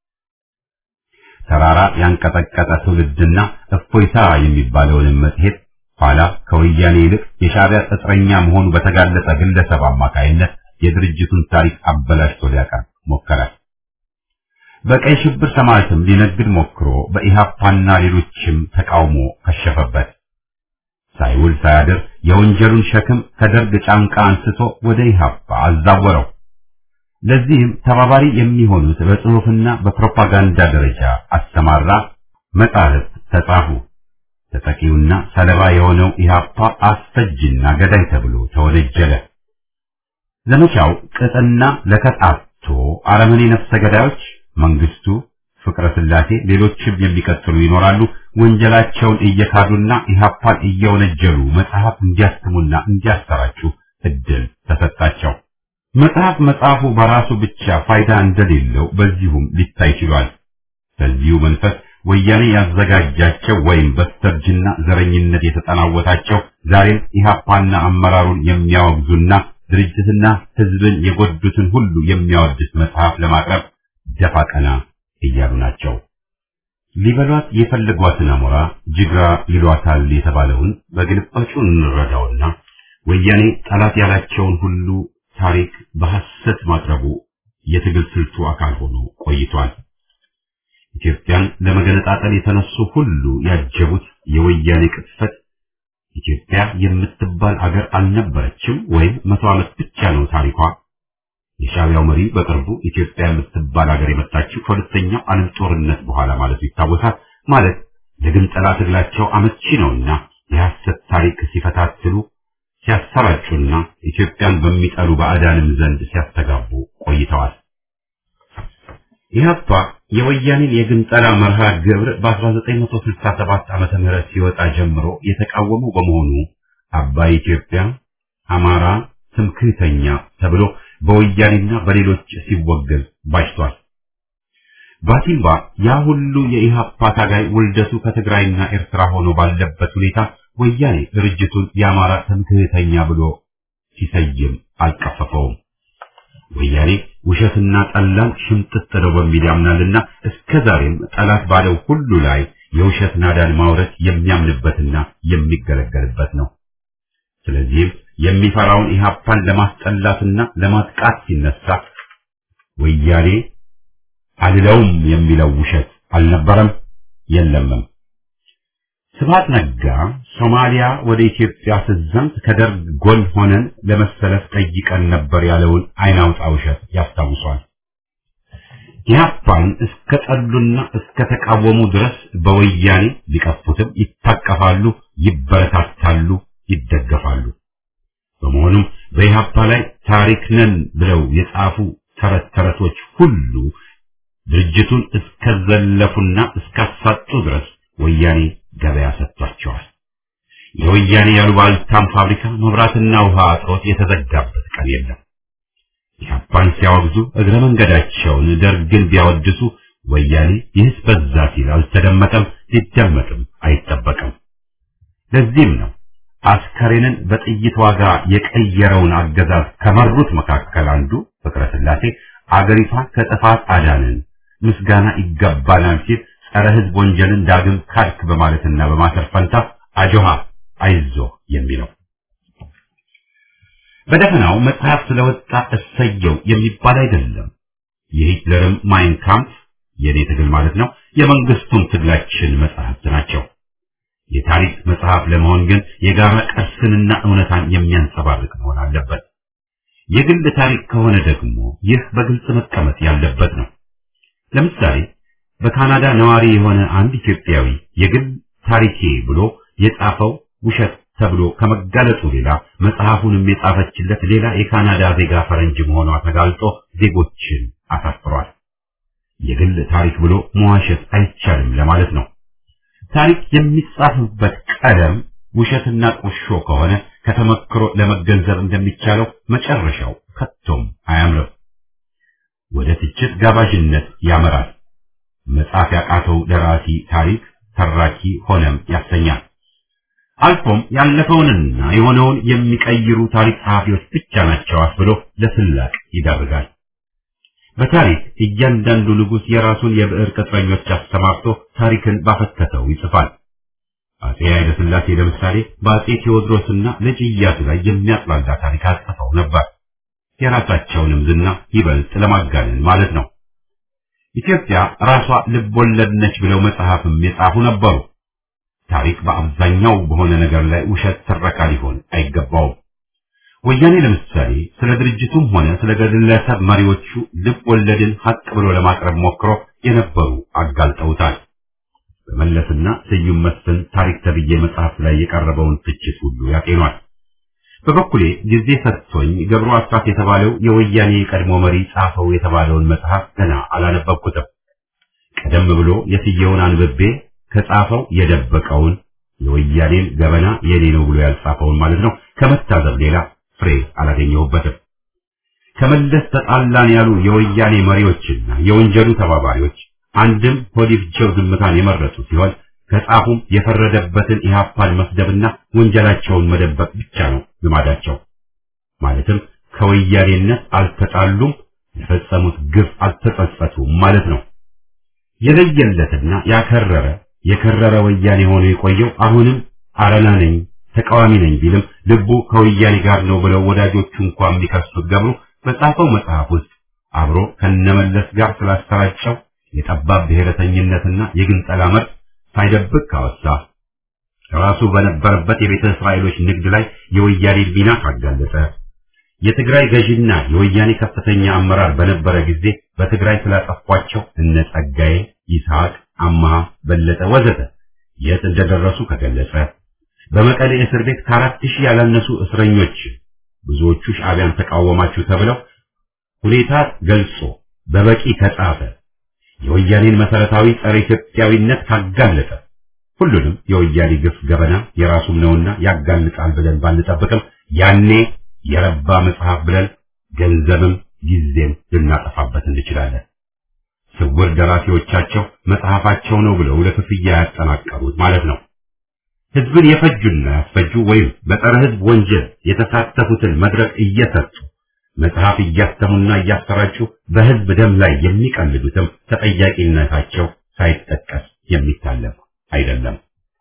ተራራ ያንቀጠቀጠ ትውልድና እፎይታ የሚባለውንም መጽሔት ኋላ ከወያኔ ይልቅ የሻዕቢያ ቅጥረኛ መሆኑ በተጋለጠ ግለሰብ አማካይነት የድርጅቱን ታሪክ አበላሽቶ ሊያቀርብ ሞከረ። በቀይ ሽብር ሰማዕትም ሊነግድ ሞክሮ በኢህአፓና ሌሎችም ተቃውሞ ከሸፈበት። ሳይውል ሳያድር የወንጀሉን ሸክም ከደርግ ጫንቃ አንስቶ ወደ ኢህአፓ አዛወረው። ለዚህም ተባባሪ የሚሆኑት በጽሑፍና በፕሮፓጋንዳ ደረጃ አሰማራ። መጻሕፍት ተጻፉ። ተጠቂውና ሰለባ የሆነው ኢህአፓ አስፈጅና ገዳይ ተብሎ ተወነጀለ። ዘመቻው ቅጥና ለከጣቶ አረመኔ ነፍሰ ገዳዮች መንግስቱ፣ ፍቅረ ስላሴ፣ ሌሎችም የሚቀጥሉ ይኖራሉ። ወንጀላቸውን እየካዱና ኢህአፓን እየወነጀሉ መጽሐፍ እንዲያትሙና እንዲያሰራጩ እድል ተሰጣቸው። መጽሐፍ መጽሐፉ በራሱ ብቻ ፋይዳ እንደሌለው በዚሁም ሊታይ ችሏል። በዚሁ መንፈስ ወያኔ ያዘጋጃቸው ወይም በስተርጅና ዘረኝነት የተጠናወታቸው ዛሬም ኢህአፓና አመራሩን የሚያወግዙና ድርጅትና ህዝብን የጎዱትን ሁሉ የሚያወድስ መጽሐፍ ለማቅረብ ደፋ ቀና እያሉ ናቸው። ሊበሏት የፈለጓትን አሞራ ጅግራ ይሏታል የተባለውን በግልባጩ እንረዳውና ወያኔ ጠላት ያላቸውን ሁሉ ታሪክ በሐሰት ማቅረቡ የትግል ስልቱ አካል ሆኖ ቆይቷል። ኢትዮጵያን ለመገነጣጠል የተነሱ ሁሉ ያጀቡት የወያኔ ቅጥፈት ኢትዮጵያ የምትባል አገር አልነበረችም ወይም መቶ ዓመት ብቻ ነው ታሪኳ። የሻዕቢያው መሪ በቅርቡ ኢትዮጵያ የምትባል ሀገር የመጣችው ከሁለተኛው ዓለም ጦርነት በኋላ ማለቱ ይታወሳል። ማለት ለግንጠላ ትግላቸው አመቺ ነውና የሐሰት ታሪክ ሲፈታትሉ ሲያሰራጩና ኢትዮጵያን በሚጠሉ ባዕዳንም ዘንድ ሲያስተጋቡ ቆይተዋል። ኢህአፓ የወያኔን የግንጠላ መርሃ ግብር በ1967 ዓመተ ምህረት ሲወጣ ጀምሮ የተቃወሙ በመሆኑ አባይ ኢትዮጵያ፣ አማራ ትምክህተኛ ተብሎ በወያኔና በሌሎች ሲወገዝ ባጅቷል። ባቲምባ ያ ሁሉ የኢህአፓ ታጋይ ውልደቱ ከትግራይና ኤርትራ ሆኖ ባለበት ሁኔታ ወያኔ ድርጅቱን የአማራ ትምክህተኛ ብሎ ሲሰይም አልቀፈፈውም። ወያኔ ውሸትና ጠላን ሽምጥጥ ነው በሚል ያምናልና እስከ ዛሬም ጠላት ባለው ሁሉ ላይ የውሸት ናዳን ማውረድ የሚያምንበትና የሚገለገልበት ነው። ስለዚህም የሚፈራውን ኢህአፓን ለማስጠላትና ለማጥቃት ሲነሳ ወያኔ አልለውም የሚለው ውሸት አልነበረም የለምም። ስብሐት ነጋ ሶማሊያ ወደ ኢትዮጵያ ስትዘምት ከደርግ ጎን ሆነን ለመሰለፍ ጠይቀን ነበር ያለውን አይናውጣ ውሸት ያስታውሷል። ኢህአፓን እስከ ጠሉና እስከ ተቃወሙ ድረስ በወያኔ ሊቀፉትም ይታቀፋሉ፣ ይበረታታሉ፣ ይደገፋሉ። በመሆኑም በኢህአፓ ላይ ታሪክ ነን ብለው የጻፉ ተረት ተረቶች ሁሉ ድርጅቱን እስከዘለፉና እስካሳጡ ድረስ ወያኔ ገበያ ሰጥቷቸዋል። የወያኔ ያሉባልታም ፋብሪካ መብራትና ውሃ አጥሮት የተዘጋበት ቀን የለም። ኢህአፓን ሲያወግዙ እግረ መንገዳቸውን ደርግን ቢያወድሱ ወያኔ ይህስ በዛ ሲል አልተደመጠም፣ ሊደመጥም አይጠበቅም። ለዚህም ነው አስከሬንን በጥይት ዋጋ የቀየረውን አገዛዝ ከመሩት መካከል አንዱ ፍቅረ ስላሴ አገሪቷን ከጥፋት አዳንን ምስጋና ይገባናል ሲል ጸረ ሕዝብ ወንጀልን ዳግም ካድክ በማለትና በማሰር ፈንታ አጆሃ አይዞ የሚለው በደፈናው መጽሐፍ ስለወጣ እሰየው የሚባል አይደለም። የሂትለርም ማይን ካምፕ የኔ ትግል ማለት ነው፣ የመንግስቱም ትግላችን መጽሐፍት ናቸው። የታሪክ መጽሐፍ ለመሆን ግን የጋራ ቅርስንና እውነታን የሚያንጸባርቅ መሆን አለበት። የግል ታሪክ ከሆነ ደግሞ ይህ በግልጽ መቀመጥ ያለበት ነው። ለምሳሌ በካናዳ ነዋሪ የሆነ አንድ ኢትዮጵያዊ የግል ታሪኬ ብሎ የጻፈው ውሸት ተብሎ ከመጋለጡ ሌላ መጽሐፉንም የጻፈችለት ሌላ የካናዳ ዜጋ ፈረንጅ መሆኗ ተጋልጦ ዜጎችን አሳፍሯል። የግል ታሪክ ብሎ መዋሸት አይቻልም ለማለት ነው። ታሪክ የሚጻፍበት ቀለም ውሸትና ቁሾ ከሆነ ከተመክሮ ለመገንዘብ እንደሚቻለው መጨረሻው ከቶም አያምርም። ወደ ትችት ጋባዥነት ያመራል። መጻፍ ያቃተው ደራሲ ታሪክ ተራኪ ሆነም ያሰኛል። አልፎም ያለፈውንና የሆነውን የሚቀይሩ ታሪክ ጸሐፊዎች ብቻ ናቸው አስብሎ ለስላቅ ይዳርጋል። በታሪክ እያንዳንዱ ንጉሥ የራሱን የብዕር ቅጥረኞች አሰማርቶ ታሪክን ባፈተተው ይጽፋል። አጼ ኃይለ ሥላሴ ለምሳሌ በአጼ ቴዎድሮስና ልጅ ኢያሱ ላይ የሚያጥላላ ታሪክ አጽፈው ነበር። የራሳቸውንም ዝና ይበልጥ ለማጋነን ማለት ነው። ኢትዮጵያ ራሷ ልብ ወለድ ነች ብለው መጽሐፍም የጻፉ ነበሩ። ታሪክ በአብዛኛው በሆነ ነገር ላይ ውሸት ትረካ ሊሆን አይገባውም። ወያኔ ለምሳሌ ስለ ድርጅቱም ሆነ ስለ ግለሰብ መሪዎቹ ልብ ወለድን ሀቅ ብሎ ለማቅረብ ሞክሮ የነበሩ አጋልጠውታል። በመለስና ስዩም መስፍን ታሪክ ተብዬ መጽሐፍ ላይ የቀረበውን ትችት ሁሉ ያጤኗል። በበኩሌ ጊዜ ሰጥቶኝ ገብሩ አስራት የተባለው የወያኔ የቀድሞ መሪ ጻፈው የተባለውን መጽሐፍ ገና አላነበብኩትም። ቀደም ብሎ የስየውን አንብቤ ከጻፈው የደበቀውን የወያኔን ገበና የኔ ነው ብሎ ያልጻፈውን ማለት ነው ከመታዘብ ሌላ ፍሬ አላገኘሁበትም። ከመለስ ተጣላን ያሉ የወያኔ መሪዎችና የወንጀሉ ተባባሪዎች አንድም ሆዲፍቸው ዝምታን የመረጡ ሲሆን ከጻፉም የፈረደበትን ኢህአፓን መስደብና ወንጀላቸውን መደበቅ ብቻ ነው ልማዳቸው። ማለትም ከወያኔነት አልተጣሉም፣ የፈጸሙት ግፍ አልተጸጸቱም ማለት ነው። የለየለትና ያከረረ የከረረ ወያኔ ሆኖ የቆየው አሁንም አረና ነኝ ተቃዋሚ ነኝ ቢልም ልቡ ከወያኔ ጋር ነው ብለው ወዳጆቹ እንኳን የሚከሱት ገብሩ በጻፈው መጽሐፍ ውስጥ አብሮ ከነመለስ ጋር ስላሰራጨው የጠባብ ብሔረተኝነትና የግንጠላ መርዝ ሳይደብቅ ካወሳ ራሱ በነበረበት የቤተ እስራኤሎች ንግድ ላይ የወያኔ ሚና ካጋለጠ የትግራይ ገዢና የወያኔ ከፍተኛ አመራር በነበረ ጊዜ በትግራይ ስላጠፏቸው እነ ጸጋዬ፣ ይስሐቅ፣ አማሃ፣ በለጠ ወዘተ የት እንደደረሱ ከገለጸ በመቀሌ እስር ቤት ከአራት ሺህ ያላነሱ እስረኞች ብዙዎቹ ሻዕቢያን ተቃወማችሁ ተብለው ሁኔታ ገልጾ በበቂ ከጻፈ የወያኔን መሰረታዊ ጸረ ኢትዮጵያዊነት ካጋለጠ ሁሉንም የወያኔ ግፍ ገበና የራሱም ነውና ያጋልጣል ብለን ባንጠብቅም ያኔ የረባ መጽሐፍ ብለን ገንዘብም ጊዜም ልናጠፋበት እንችላለን። ስውር ደራሲዎቻቸው መጽሐፋቸው ነው ብለው ለክፍያ ያጠናቀሩት ማለት ነው። ህዝብን የፈጁና ያስፈጁ ወይም በጸረ ህዝብ ወንጀል የተሳተፉትን መድረክ እየሰጡ መጽሐፍ እያተሙና እያሰራጩ በህዝብ ደም ላይ የሚቀልዱትም ተጠያቂነታቸው ሳይጠቀስ የሚታለፍ አይደለም።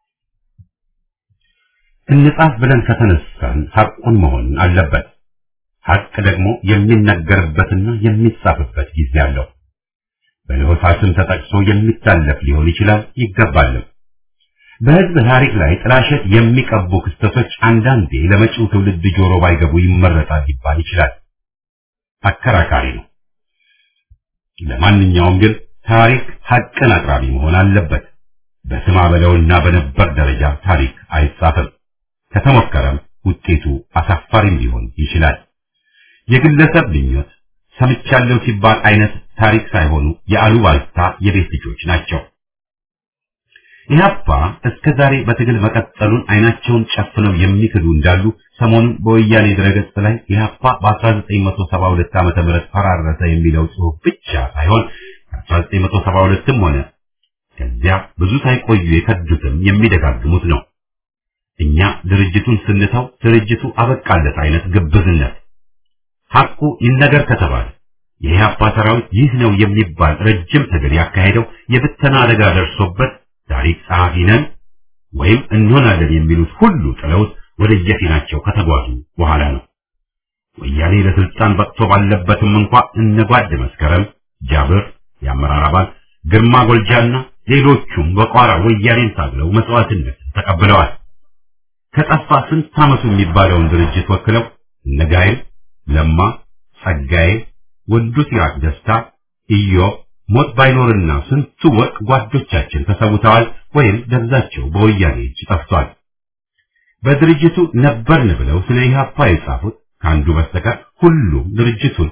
እንጻፍ ብለን ከተነሳን ሐቁን መሆን አለበት። ሐቅ ደግሞ የሚነገርበትና የሚጻፍበት ጊዜ አለው። በለሆሳስም ተጠቅሶ የሚታለፍ ሊሆን ይችላል ይገባልም። በህዝብ ታሪክ ላይ ጥላሸት የሚቀቡ ክስተቶች አንዳንዴ ለመጪው ትውልድ ጆሮ ባይገቡ ይመረጣል ሊባል ይችላል። አከራካሪ ነው። ለማንኛውም ግን ታሪክ ሐቅን አቅራቢ መሆን አለበት። በስማ በለውና በነበር ደረጃ ታሪክ አይጻፍም። ከተሞከረም ውጤቱ አሳፋሪም ሊሆን ይችላል። የግለሰብ ምኞት፣ ሰምቻለሁ ሲባል አይነት ታሪክ ሳይሆኑ የአሉባልታ የቤት ልጆች ናቸው። ኢህአፓ እስከ ዛሬ በትግል መቀጠሉን አይናቸውን ጨፍነው የሚክዱ እንዳሉ ሰሞኑን በወያኔ ድረገጽ ላይ ኢህአፓ በ1972 ዓመተ ምህረት ፈራረሰ የሚለው ጽሑፍ ብቻ ሳይሆን ከ1972ም ሆነ ከዚያ ብዙ ሳይቆዩ የከዱትም የሚደጋግሙት ነው። እኛ ድርጅቱን ስንተው ድርጅቱ አበቃለት አይነት ግብዝነት ሐቁ ይነገር ከተባለ የኢህአፓ ሰራዊት ይህ ነው የሚባል ረጅም ትግል ያካሄደው የብተና አደጋ ደርሶበት ታሪክ ጸሐፊ ነን ወይም እንሆናለን የሚሉት ሁሉ ጥለውት ወደ የፊናቸው ከተጓዙ በኋላ ነው። ወያኔ ለስልጣን በቅቶ ባለበትም እንኳ እነ ጓድ መስከረም፣ ጃብር፣ የአመራር አባል ግርማ ጎልጃና ሌሎቹም በቋራ ወያኔን ታግለው መስዋዕትነትን ተቀብለዋል። ከጠፋ ስንት ዓመቱ የሚባለውን ድርጅት ወክለው እነ ጋይል፣ ለማ፣ ጸጋዬ፣ ወንዱ ሲራክ ደስታ፣ ኢዮብ ሞት ባይኖርና ስንቱ ወርቅ ጓዶቻችን ተሰውተዋል ወይም ደብዛቸው በወያኔ እጅ ጠፍቷል። በድርጅቱ ነበርን ብለው ስለ ኢህአፓ የጻፉት ከአንዱ በስተቀር ሁሉም ድርጅቱን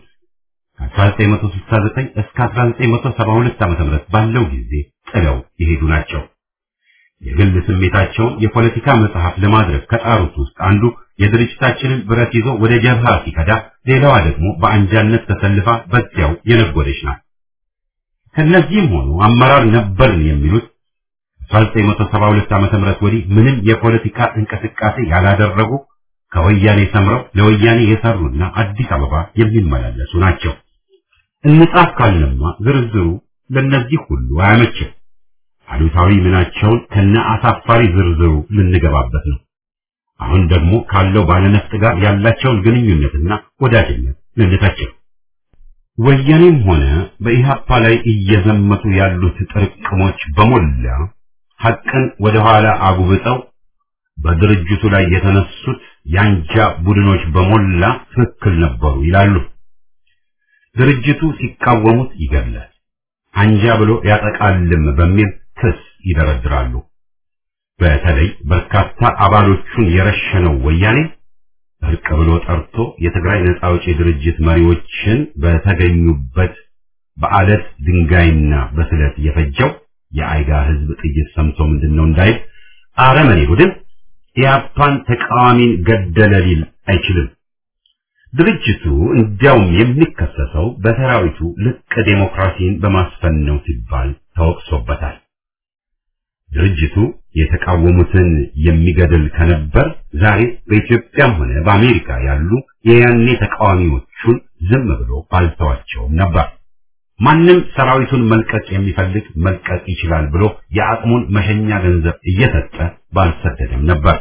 ከ1969 እስከ 1972 ዓ.ም ባለው ጊዜ ጥለው የሄዱ ናቸው። የግል ስሜታቸውን የፖለቲካ መጽሐፍ ለማድረግ ከጣሩት ውስጥ አንዱ የድርጅታችንን ብረት ይዞ ወደ ጀብሃ ሲከዳ፣ ሌላዋ ደግሞ በአንጃነት ተሰልፋ በዚያው የነጎደች ናት። ከነዚህም ሆኑ አመራር ነበርን የሚሉት 1972 ዓመተ ምህረት ወዲህ ምንም የፖለቲካ እንቅስቃሴ ያላደረጉ ከወያኔ ሰምረው ለወያኔ የሰሩና አዲስ አበባ የሚመላለሱ ናቸው። እንጻፍ ካልንማ ዝርዝሩ ለነዚህ ሁሉ አያመችም። አሉታዊ ምናቸውን ከነ አሳፋሪ ዝርዝሩ ልንገባበት ነው። አሁን ደግሞ ካለው ባለነፍጥ ጋር ያላቸውን ግንኙነትና ወዳጅነት ልንተቸው ወያኔም ሆነ በኢህአፓ ላይ እየዘመቱ ያሉት ጥርቅሞች በሞላ ሐቅን ወደ ኋላ አጉብጠው በድርጅቱ ላይ የተነሱት ያንጃ ቡድኖች በሞላ ትክክል ነበሩ ይላሉ። ድርጅቱ ሲቃወሙት ይገድላል፣ አንጃ ብሎ ያጠቃልም በሚል ክስ ይደረድራሉ። በተለይ በርካታ አባሎቹን የረሸነው ወያኔ እርቅ ብሎ ጠርቶ የትግራይ ነጻ አውጪ ድርጅት መሪዎችን በተገኙበት በአለት ድንጋይና በስለት የፈጀው የአይጋ ህዝብ ጥይት ሰምቶ ምንድነው እንዳይል አረመኔ ቡድን ኢያፓን ተቃዋሚን ገደለ ሊል አይችልም። ድርጅቱ እንዲያውም የሚከሰሰው በሰራዊቱ ልቅ ዴሞክራሲን በማስፈን ነው ሲባል ተወቅሶበታል። ድርጅቱ የተቃወሙትን የሚገድል ከነበር ዛሬ በኢትዮጵያም ሆነ በአሜሪካ ያሉ የያኔ ተቃዋሚዎቹን ዝም ብሎ ባልተዋቸውም ነበር። ማንም ሰራዊቱን መልቀቅ የሚፈልግ መልቀቅ ይችላል ብሎ የአቅሙን መሸኛ ገንዘብ እየሰጠ ባልሰደደም ነበር።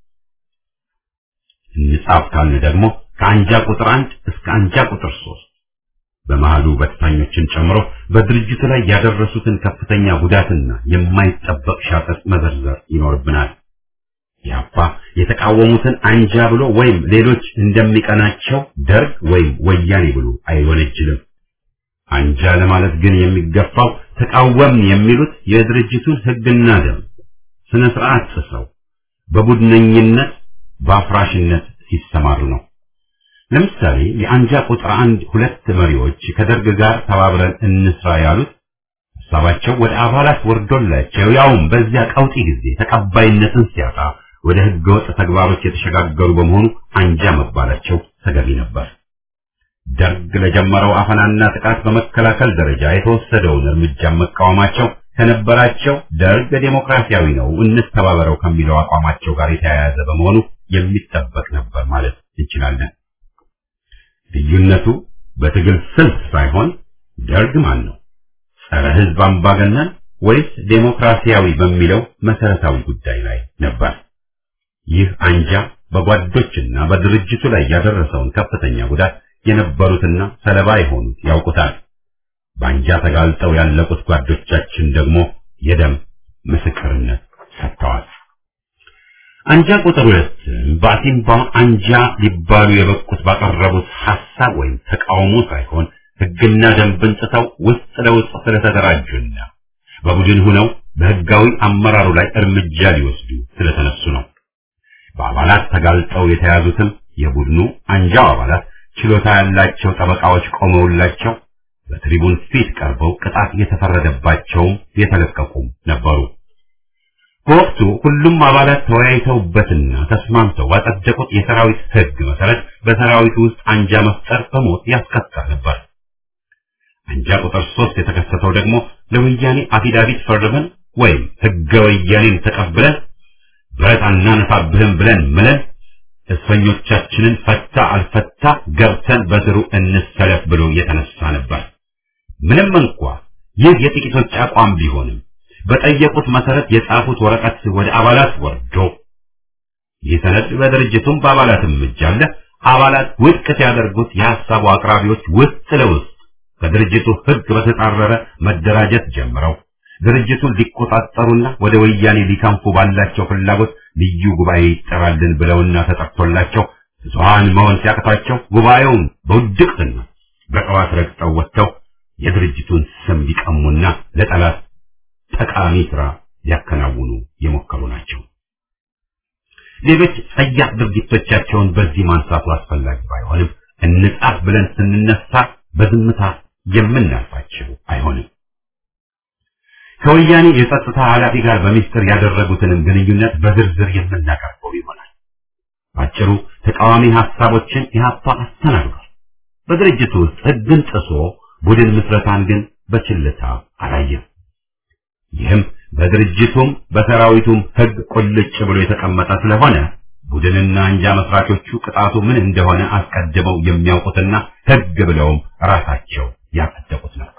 እንጻፍ ካልን ደግሞ ከአንጃ ቁጥር አንድ እስከ አንጃ ቁጥር ሶስት በመሃሉ በተታኞችን ጨምሮ በድርጅቱ ላይ ያደረሱትን ከፍተኛ ጉዳትና የማይጠበቅ ሻጠጥ መዘርዘር ይኖርብናል። ያፓ የተቃወሙትን አንጃ ብሎ ወይም ሌሎች እንደሚቀናቸው ደርግ ወይም ወያኔ ብሎ አይወነጅልም። አንጃ ለማለት ግን የሚገፋው ተቃወምን የሚሉት የድርጅቱን ሕግና ደንብ ስነ ስርዓት ጥሰው በቡድነኝነት በአፍራሽነት ሲሰማሩ ነው። ለምሳሌ የአንጃ ቁጥር አንድ ሁለት መሪዎች ከደርግ ጋር ተባብረን እንስራ ያሉት ሀሳባቸው ወደ አባላት ወርዶላቸው ያውም በዚያ ቀውጢ ጊዜ ተቀባይነትን ሲያጣ ወደ ህገወጥ ተግባሮች የተሸጋገሩ በመሆኑ አንጃ መባላቸው ተገቢ ነበር። ደርግ ለጀመረው አፈናና ጥቃት በመከላከል ደረጃ የተወሰደውን እርምጃ መቃወማቸው ከነበራቸው ደርግ ዴሞክራሲያዊ ነው እንተባበረው ከሚለው አቋማቸው ጋር የተያያዘ በመሆኑ የሚጠበቅ ነበር ማለት እንችላለን። ልዩነቱ በትግል ስልት ሳይሆን ደርግ ማን ነው፣ ጸረ ህዝብ አምባገነን ወይስ ዴሞክራሲያዊ በሚለው መሰረታዊ ጉዳይ ላይ ነበር። ይህ አንጃ በጓዶችና በድርጅቱ ላይ ያደረሰውን ከፍተኛ ጉዳት የነበሩትና ሰለባ የሆኑት ያውቁታል። በአንጃ ተጋልጠው ያለቁት ጓዶቻችን ደግሞ የደም ምስክርነት ሰጥተዋል። አንጃ ቁጥር ሁለት በአሲምባ አንጃ ሊባሉ የበቁት ባቀረቡት ሐሳብ ወይም ተቃውሞ ሳይሆን ህግና ደንብን ጥሰው ውስጥ ለውስጥ ስለተደራጁና በቡድን ሆነው በህጋዊ አመራሩ ላይ እርምጃ ሊወስዱ ስለተነሱ ነው። በአባላት ተጋልጠው የተያዙትም የቡድኑ አንጃው አባላት ችሎታ ያላቸው ጠበቃዎች ቆመውላቸው በትሪቡን ፊት ቀርበው ቅጣት የተፈረደባቸውም የተለቀቁም ነበሩ። በወቅቱ ሁሉም አባላት ተወያይተውበትና ተስማምተው ባጸደቁት የሰራዊት ሕግ መሰረት በሰራዊቱ ውስጥ አንጃ መፍጠር በሞት ያስቀጣ ነበር። አንጃ ቁጥር ሶስት የተከሰተው ደግሞ ለወያኔ አፊዳቪት ፈርመን ወይም ሕገ ወያኔን ተቀብለን ብረት አናነሳብህም ብለን ምለን እስረኞቻችንን ፈታ አልፈታ ገብተን በስሩ እንሰለፍ ብሎ የተነሳ ነበር። ምንም እንኳ ይህ የጥቂቶች አቋም ቢሆንም በጠየቁት መሰረት የጻፉት ወረቀት ወደ አባላት ወርዶ ይህ ሰነድ በድርጅቱም በአባላትም እጅ አለ። አባላት ውድቅ ሲያደርጉት የሐሳቡ አቅራቢዎች ውስጥ ለውስጥ ከድርጅቱ ሕግ በተጻረረ መደራጀት ጀምረው ድርጅቱን ሊቆጣጠሩና ወደ ወያኔ ሊከንፉ ባላቸው ፍላጎት ልዩ ጉባኤ ይጠራልን ብለውና ተጠርቶላቸው ብዙሃን መሆን ሲያቅታቸው ጉባኤውን በውድቅትና በቀዋት ረግጠው ወጥተው የድርጅቱን ስም ሊቀሙና ለጠላት ጠቃሚ ስራ ሊያከናውኑ የሞከሩ ናቸው። ሌሎች ጸያፍ ድርጊቶቻቸውን በዚህ ማንሳቱ አስፈላጊ ባይሆንም እንጻፍ ብለን ስንነሳ በዝምታ የምናልፋቸው አይሆንም። ከወያኔ የጸጥታ ኃላፊ ጋር በሚስጥር ያደረጉትንም ግንኙነት በዝርዝር የምናቀርበው ይሆናል። ባጭሩ ተቃዋሚ ሐሳቦችን ኢህአፓ አስተናግዷል። በድርጅቱ ውስጥ ሕግን ጥሶ ቡድን ምስረታን ግን በችልታ አላየም። ይህም በድርጅቱም በሰራዊቱም ሕግ ቁልጭ ብሎ የተቀመጠ ስለሆነ ቡድንና አንጃ መስራቾቹ ቅጣቱ ምን እንደሆነ አስቀድመው የሚያውቁትና ሕግ ብለውም ራሳቸው ያጸደቁት ነው።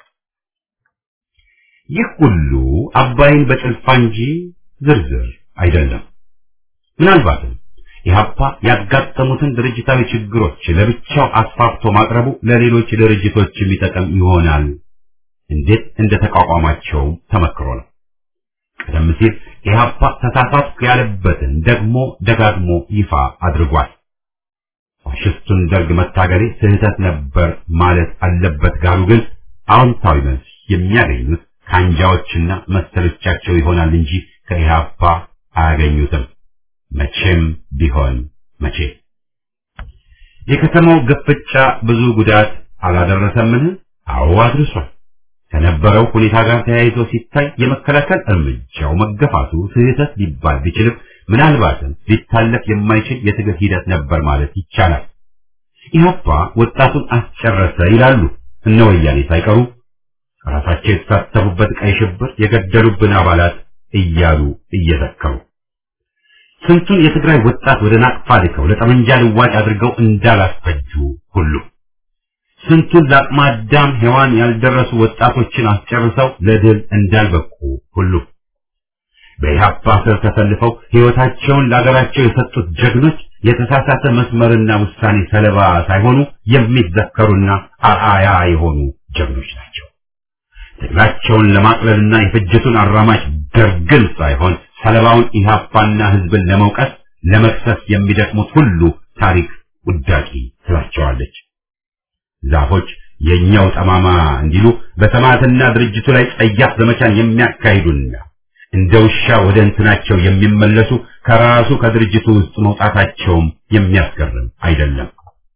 ይህ ሁሉ አባይን በጭልፋ እንጂ ዝርዝር አይደለም። ምናልባትም ኢህአፓ ያጋጠሙትን ድርጅታዊ ችግሮች ለብቻው አስፋፍቶ ማቅረቡ ለሌሎች ድርጅቶች የሚጠቅም ይሆናል። እንዴት እንደተቋቋማቸው ተመክሮ ነው። ቀደም ሲል ኢህአፓ ተሳሳትኩ ያለበትን ደግሞ ደጋግሞ ይፋ አድርጓል። ፋሽስቱን ደርግ መታገሌ ስህተት ነበር ማለት አለበት ጋሩ ግን አዎንታዊ መልስ የሚያገኙት ከአንጃዎችና መሰሎቻቸው ይሆናል እንጂ ከኢህአፓ አያገኙትም። መቼም ቢሆን መቼ። የከተማው ግፍጫ ብዙ ጉዳት አላደረሰምን? አዎ አድርሷል። ከነበረው ሁኔታ ጋር ተያይዞ ሲታይ የመከላከል እርምጃው መገፋቱ ስህተት ሊባል ቢችልም ምናልባትም ሊታለፍ የማይችል የትግል ሂደት ነበር ማለት ይቻላል። ኢህአፓ ወጣቱን አስጨረሰ ይላሉ እነ ወያኔ ሳይቀሩ ራሳቸው የተሳተፉበት ቀይ ሽብር የገደሉብን አባላት እያሉ እየዘከሩ ስንቱን የትግራይ ወጣት ወደ ናቅፋ ልከው ለጠመንጃ ልዋጭ አድርገው እንዳላስፈጁ ሁሉ ስንቱን ለአቅመ አዳም ሔዋን ያልደረሱ ወጣቶችን አስጨርሰው ለድል እንዳልበቁ ሁሉ በኢህአፓ ስር ተሰልፈው ሕይወታቸውን ለአገራቸው የሰጡት ጀግኖች የተሳሳተ መስመርና ውሳኔ ሰለባ ሳይሆኑ የሚዘከሩና አርአያ የሆኑ ጀግኖች ናቸው። ትግላቸውን ለማቅለልና የፍጅቱን አራማጅ ደርግን ሳይሆን ሰለባውን ኢህአፓና ህዝብን ለመውቀስ ለመክሰስ የሚደክሙት ሁሉ ታሪክ ውዳቂ ትላቸዋለች። ዛፎች የኛው ጠማማ እንዲሉ በሰማዕትና ድርጅቱ ላይ ጸያፍ ዘመቻን የሚያካሂዱና እንደ ውሻ ወደ እንትናቸው የሚመለሱ ከራሱ ከድርጅቱ ውስጥ መውጣታቸውም የሚያስገርም አይደለም።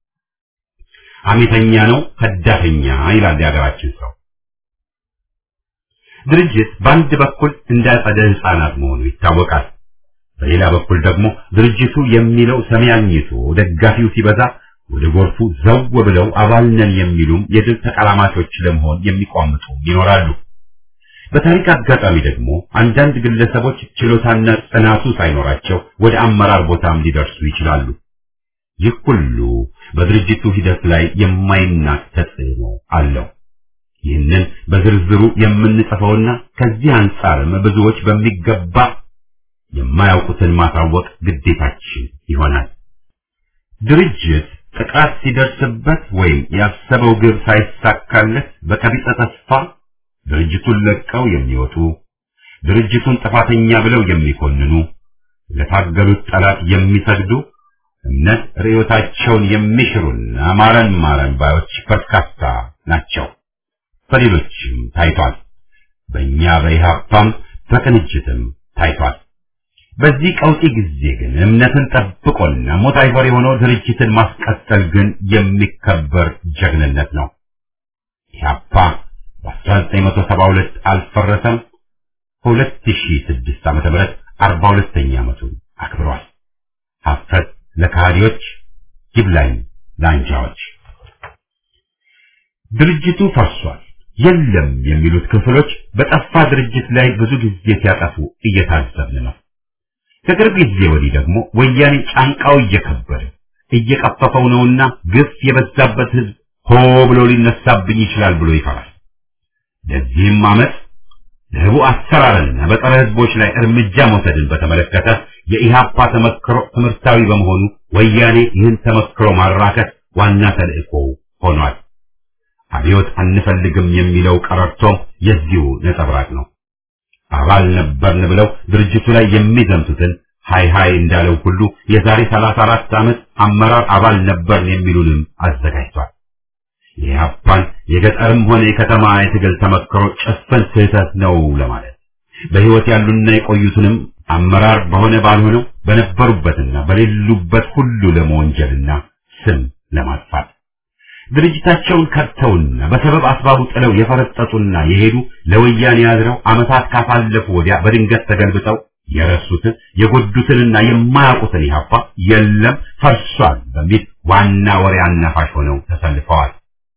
አሜተኛ ነው ከዳተኛ ይላል የሀገራችን ሰው። ድርጅት በአንድ በኩል እንደ አጸደ ሕፃናት መሆኑ ይታወቃል። በሌላ በኩል ደግሞ ድርጅቱ የሚለው ሰሚ አግኝቶ ደጋፊው ሲበዛ ወደ ጎርፉ ዘው ብለው አባል ነን የሚሉም የድል ተቀላማቾች ለመሆን የሚቋምጡ ይኖራሉ። በታሪክ አጋጣሚ ደግሞ አንዳንድ ግለሰቦች ችሎታና ጽናቱ ሳይኖራቸው ወደ አመራር ቦታም ሊደርሱ ይችላሉ። ይህ ሁሉ በድርጅቱ ሂደት ላይ የማይናቅ ተጽዕኖ አለው። ይህንን በዝርዝሩ የምንጽፈውና ከዚህ አንጻርም ብዙዎች በሚገባ የማያውቁትን ማሳወቅ ግዴታችን ይሆናል። ድርጅት ጥቃት ሲደርስበት ወይም ያሰበው ግብ ሳይሳካለት በቀቢጸ ተስፋ ድርጅቱን ለቀው የሚወጡ ድርጅቱን ጥፋተኛ ብለው የሚኮንኑ ለታገሉት ጠላት የሚሰግዱ እምነት ርዕዮታቸውን የሚሽሩና ማረን ማረን ባዮች በርካታ ናቸው። በሌሎችም ታይቷል። በእኛ በኢህአፓም በቅንጅትም ታይቷል። በዚህ ቀውጢ ጊዜ ግን እምነትን ጠብቆና ሞት አይፈር የሆነው ድርጅትን ማስቀጠል ግን የሚከበር ጀግንነት ነው። ኢህአፓ በ1972 አልፈረሰም። በ2006 ዓመተ ምህረት 42ኛ ዓመቱን አክብሯል። ሀፍረት ለካህዲዎች ይብላኝ ለአንጃዎች። ድርጅቱ ፈርሷል የለም የሚሉት ክፍሎች በጠፋ ድርጅት ላይ ብዙ ጊዜ ሲያጠፉ እየታዘብን ነው። ከቅርብ ጊዜ ወዲህ ደግሞ ወያኔ ጫንቃው እየከበደ እየቀፈፈው ነውና ግፍ የበዛበት ህዝብ ሆ ብሎ ሊነሳብኝ ይችላል ብሎ ይፈራል። ለዚህም ዓመት ለህቡ አሰራርና በጸረ ህዝቦች ላይ እርምጃ መውሰድን በተመለከተ የኢህአፓ ተመክሮ ትምህርታዊ በመሆኑ ወያኔ ይህን ተመክሮ ማራከት ዋና ተልእኮ ሆኗል። አብዮት አንፈልግም የሚለው ቀረርቶም የዚሁ ነጸብራቅ ነው። አባል ነበርን ብለው ድርጅቱ ላይ የሚዘምቱትን ሃይ ሃይ እንዳለው ሁሉ የዛሬ 34 ዓመት አመራር አባል ነበርን የሚሉንም አዘጋጅቷል። የኢህአፓን የገጠርም ሆነ የከተማ የትግል ተመክሮ ጭፍን ስህተት ነው ለማለት በህይወት ያሉና የቆዩትንም አመራር በሆነ ባልሆነው በነበሩበትና በሌሉበት ሁሉ ለመወንጀልና ስም ለማጥፋት ድርጅታቸውን ከድተውና በሰበብ አስባቡ ጥለው የፈረጠጡና የሄዱ ለወያኔ ያድረው ዓመታት ካሳለፉ ወዲያ በድንገት ተገልብጠው የረሱትን የጎዱትንና የማያውቁትን ኢህአፓ የለም ፈርሷል በሚል ዋና ወሬ አናፋሽ ሆነው ተሰልፈዋል።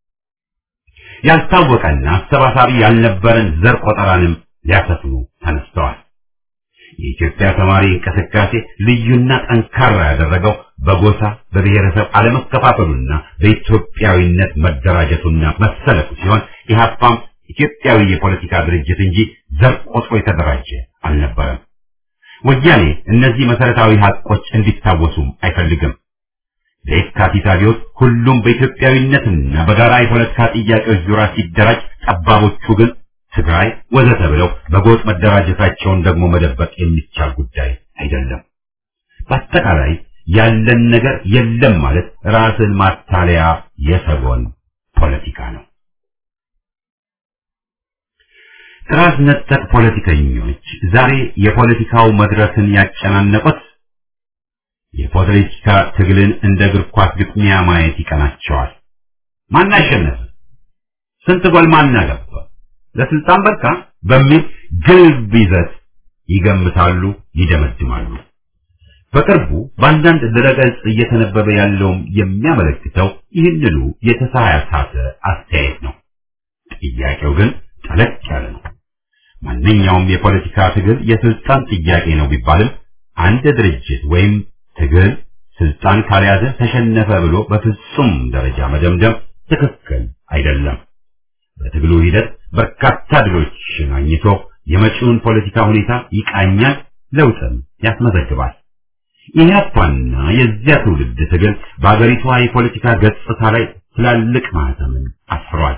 ያልታወቀና አሰባሳቢ ያልነበረን ዘር ቆጠራንም ሊያሰፍኑ ተነስተዋል። የኢትዮጵያ ተማሪ እንቅስቃሴ ልዩና ጠንካራ ያደረገው በጎሳ በብሔረሰብ አለመከፋፈሉና በኢትዮጵያዊነት መደራጀቱና መሰለፉ ሲሆን ኢህአፓም ኢትዮጵያዊ የፖለቲካ ድርጅት እንጂ ዘር ቆጥሮ የተደራጀ አልነበረም። ወያኔ እነዚህ መሰረታዊ ሀቆች እንዲታወሱም አይፈልግም። በየካቲት አብዮት ሁሉም በኢትዮጵያዊነትና በጋራ የፖለቲካ ጥያቄዎች ዙሪያ ሲደራጅ፣ ጠባቦቹ ግን ትግራይ ወዘተ ብለው በጎጥ መደራጀታቸውን ደግሞ መደበቅ የሚቻል ጉዳይ አይደለም። በአጠቃላይ ያለን ነገር የለም ማለት ራስን ማታለያ የሰጎን ፖለቲካ ነው። ራስ ነጠቅ ፖለቲከኞች ዛሬ የፖለቲካው መድረክን ያጨናነቁት የፖለቲካ ትግልን እንደ እግር ኳስ ግጥሚያ ማየት ይቀናቸዋል። ማን አሸነፈ? ስንት ጎል ማን አገባ? ለስልጣን በቃ በሚል ግልብ ይዘት ይገምታሉ፣ ይደመድማሉ። በቅርቡ በአንዳንድ ድረገጽ እየተነበበ ያለውም የሚያመለክተው ይህንኑ የተሳሳተ አስተያየት ነው። ጥያቄው ግን ጠለቅ ያለ ነው። ማንኛውም የፖለቲካ ትግል የስልጣን ጥያቄ ነው ቢባልም አንድ ድርጅት ወይም ትግል ስልጣን ካልያዘ ተሸነፈ ብሎ በፍጹም ደረጃ መደምደም ትክክል አይደለም። በትግሉ ሂደት በርካታ ድሎችን አግኝቶ የመጪውን ፖለቲካ ሁኔታ ይቃኛል፣ ለውጥም ያስመዘግባል። ኢህአፓና የዚያ ትውልድ ትግል በአገሪቷ የፖለቲካ ገጽታ ላይ ትላልቅ ማህተምን አስፍሯል።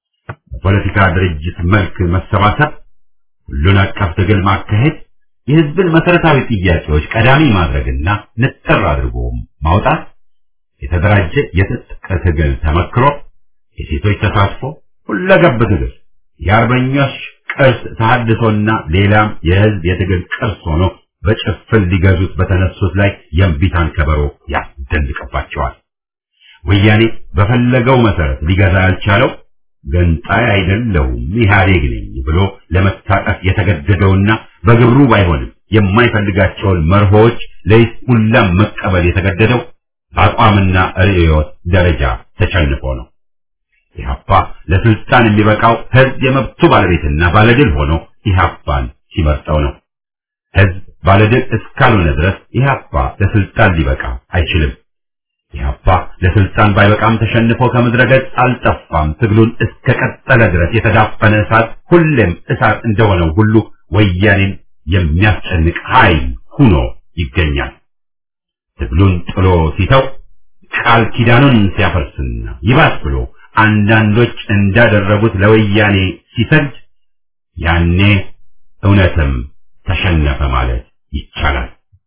በፖለቲካ ድርጅት መልክ መሰባሰብ፣ ሁሉን አቀፍ ትግል ማካሄድ፣ የህዝብን መሰረታዊ ጥያቄዎች ቀዳሚ ማድረግና ንጥር አድርጎ ማውጣት፣ የተደራጀ የትጥቅ ትግል ተመክሮ፣ የሴቶች ተሳትፎ፣ ሁለገብ ትግል፣ የአርበኞች ቅርስ ተሐድሶና ሌላም የህዝብ የትግል ቅርስ ሆኖ በጭፍን ሊገዙት በተነሱት ላይ የእምቢታን ከበሮ ያስደንቅባቸዋል። ወያኔ በፈለገው መሰረት ሊገዛ ያልቻለው ገንጣይ አይደለሁም ኢህአዴግ ነኝ ብሎ ለመታቀፍ የተገደደውና በግብሩ ባይሆንም የማይፈልጋቸውን መርሆች ለይስሙላም መቀበል የተገደደው በአቋምና ርዕዮት ደረጃ ተሸንፎ ነው። ኢህአፓ ለስልጣን የሚበቃው ህዝብ የመብቱ ባለቤትና ባለድል ሆኖ ኢህአፓን ሲመርጠው ነው። ህዝብ ባለድል እስካልሆነ ድረስ ኢህአፓ ለስልጣን ሊበቃ አይችልም። ኢህአፓ ለስልጣን ባይበቃም ተሸንፎ ከምድረ ገጽ አልጠፋም። ትግሉን እስከ ቀጠለ ድረስ የተዳፈነ እሳት ሁሌም እሳት እንደሆነው ሁሉ ወያኔን የሚያስጨንቅ ኃይል ሁኖ ይገኛል። ትግሉን ጥሎ ሲተው ቃል ኪዳኑን ሲያፈርስና ይባስ ብሎ አንዳንዶች እንዳደረጉት ለወያኔ ሲሰድ ያኔ እውነትም ተሸነፈ ማለት ይቻላል።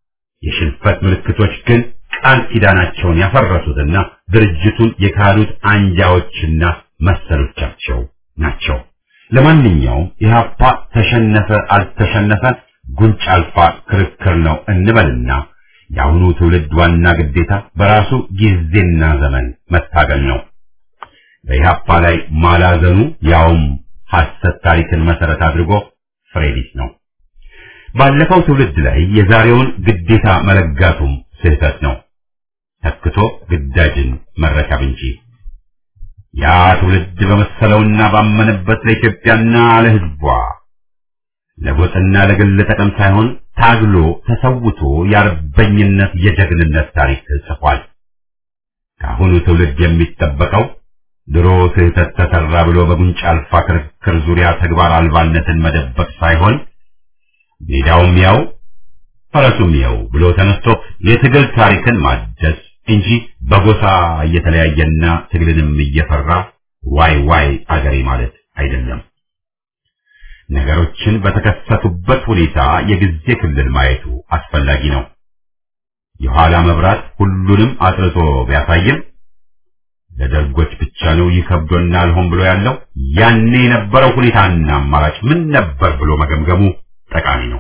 የሽንፈት ምልክቶች ግን ቃል ኪዳናቸውን ያፈረሱትና ድርጅቱን የካዱት አንጃዎችና መሰሎቻቸው ናቸው። ለማንኛውም ኢህአፓ ተሸነፈ አልተሸነፈ ጉንጭ አልፋ ክርክር ነው እንበልና የአሁኑ ትውልድ ዋና ግዴታ በራሱ ጊዜና ዘመን መታገል ነው። በኢህአፓ ላይ ማላዘኑ ያውም ሐሰት ታሪክን መሰረት አድርጎ ፍሬ ቢስ ነው። ባለፈው ትውልድ ላይ የዛሬውን ግዴታ መለጋቱም ስህተት ነው። ተክቶ ግዳጅን መረከብ እንጂ ያ ትውልድ በመሰለውና ባመነበት ለኢትዮጵያና ለሕዝቧ ለጎጥና ለግል ጥቅም ሳይሆን ታግሎ ተሰውቶ የአርበኝነት የጀግንነት ታሪክ ጽፏል። ከአሁኑ ትውልድ የሚጠበቀው ድሮ ስህተት ተሰራ ብሎ በጉንጭ አልፋ ክርክር ዙሪያ ተግባር አልባነትን መደበቅ ሳይሆን ሜዳውም ያው ፈረሱም ያው ብሎ ተነስቶ የትግል ታሪክን ማደስ እንጂ በጎሳ እየተለያየና ትግልንም እየፈራ ዋይ ዋይ አገሬ ማለት አይደለም። ነገሮችን በተከሰቱበት ሁኔታ የጊዜ ክልል ማየቱ አስፈላጊ ነው። የኋላ መብራት ሁሉንም አጥርቶ ቢያሳይም ለደርጎች ብቻ ነው ይከብዶና አልሆን ብሎ ያለው ያኔ የነበረው ሁኔታና አማራጭ ምን ነበር ብሎ መገምገሙ ጠቃሚ ነው።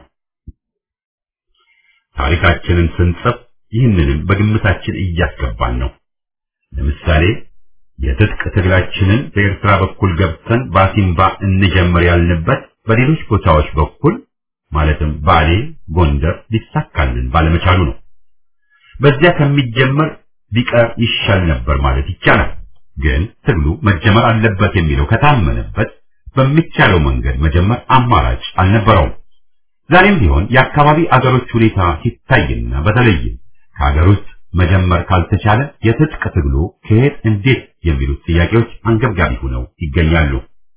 ታሪካችንን ስንጽፍ ይህንንም በግምታችን እያስገባን ነው። ለምሳሌ የትጥቅ ትግላችንን በኤርትራ በኩል ገብተን ባሲምባ እንጀምር ያልንበት በሌሎች ቦታዎች በኩል ማለትም ባሌ፣ ጎንደር ሊሳካልን ባለመቻሉ ነው። በዚያ ከሚጀመር ቢቀር ይሻል ነበር ማለት ይቻላል። ግን ትግሉ መጀመር አለበት የሚለው ከታመነበት በሚቻለው መንገድ መጀመር አማራጭ አልነበረውም። ዛሬም ቢሆን የአካባቢ አገሮች ሁኔታ ሲታይና በተለይም ከሀገር ውስጥ መጀመር ካልተቻለ የትጥቅ ትግሉ ከየት እንዴት የሚሉት ጥያቄዎች አንገብጋቢ ሆነው ይገኛሉ።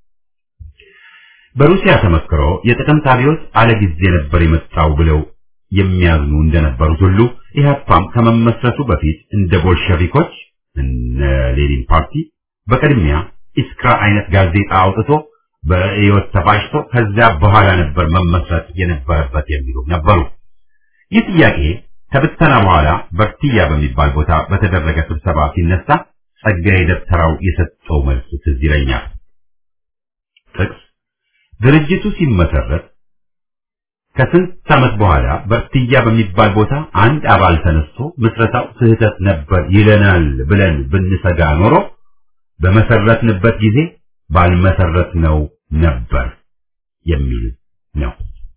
በሩሲያ ተመክሮ የጥቅምት አብዮት አለ ጊዜ ነበር የመጣው ብለው የሚያዝኑ እንደነበሩት ሁሉ ኢህአፓም ከመመስረቱ በፊት እንደ ቦልሸቪኮች እነ ሌኒን ፓርቲ በቅድሚያ ኢስክራ አይነት ጋዜጣ አውጥቶ በህይወት ተፋጭቶ ከዚያ በኋላ ነበር መመስረት የነበረበት የሚሉ ነበሩ። ይህ ጥያቄ ከብተና በኋላ በርቲያ በሚባል ቦታ በተደረገ ስብሰባ ሲነሳ ጸጋዬ ደብተራው የሰጠው መልስ ትዝ ይለኛል። ጥቅስ ድርጅቱ ሲመሰረት ከስንት ዓመት በኋላ በርትያ በሚባል ቦታ አንድ አባል ተነስቶ ምስረታው ስህተት ነበር ይለናል ብለን ብንሰጋ ኖሮ በመሰረትንበት ጊዜ ባልመሰረት ነው ነበር የሚል ነው።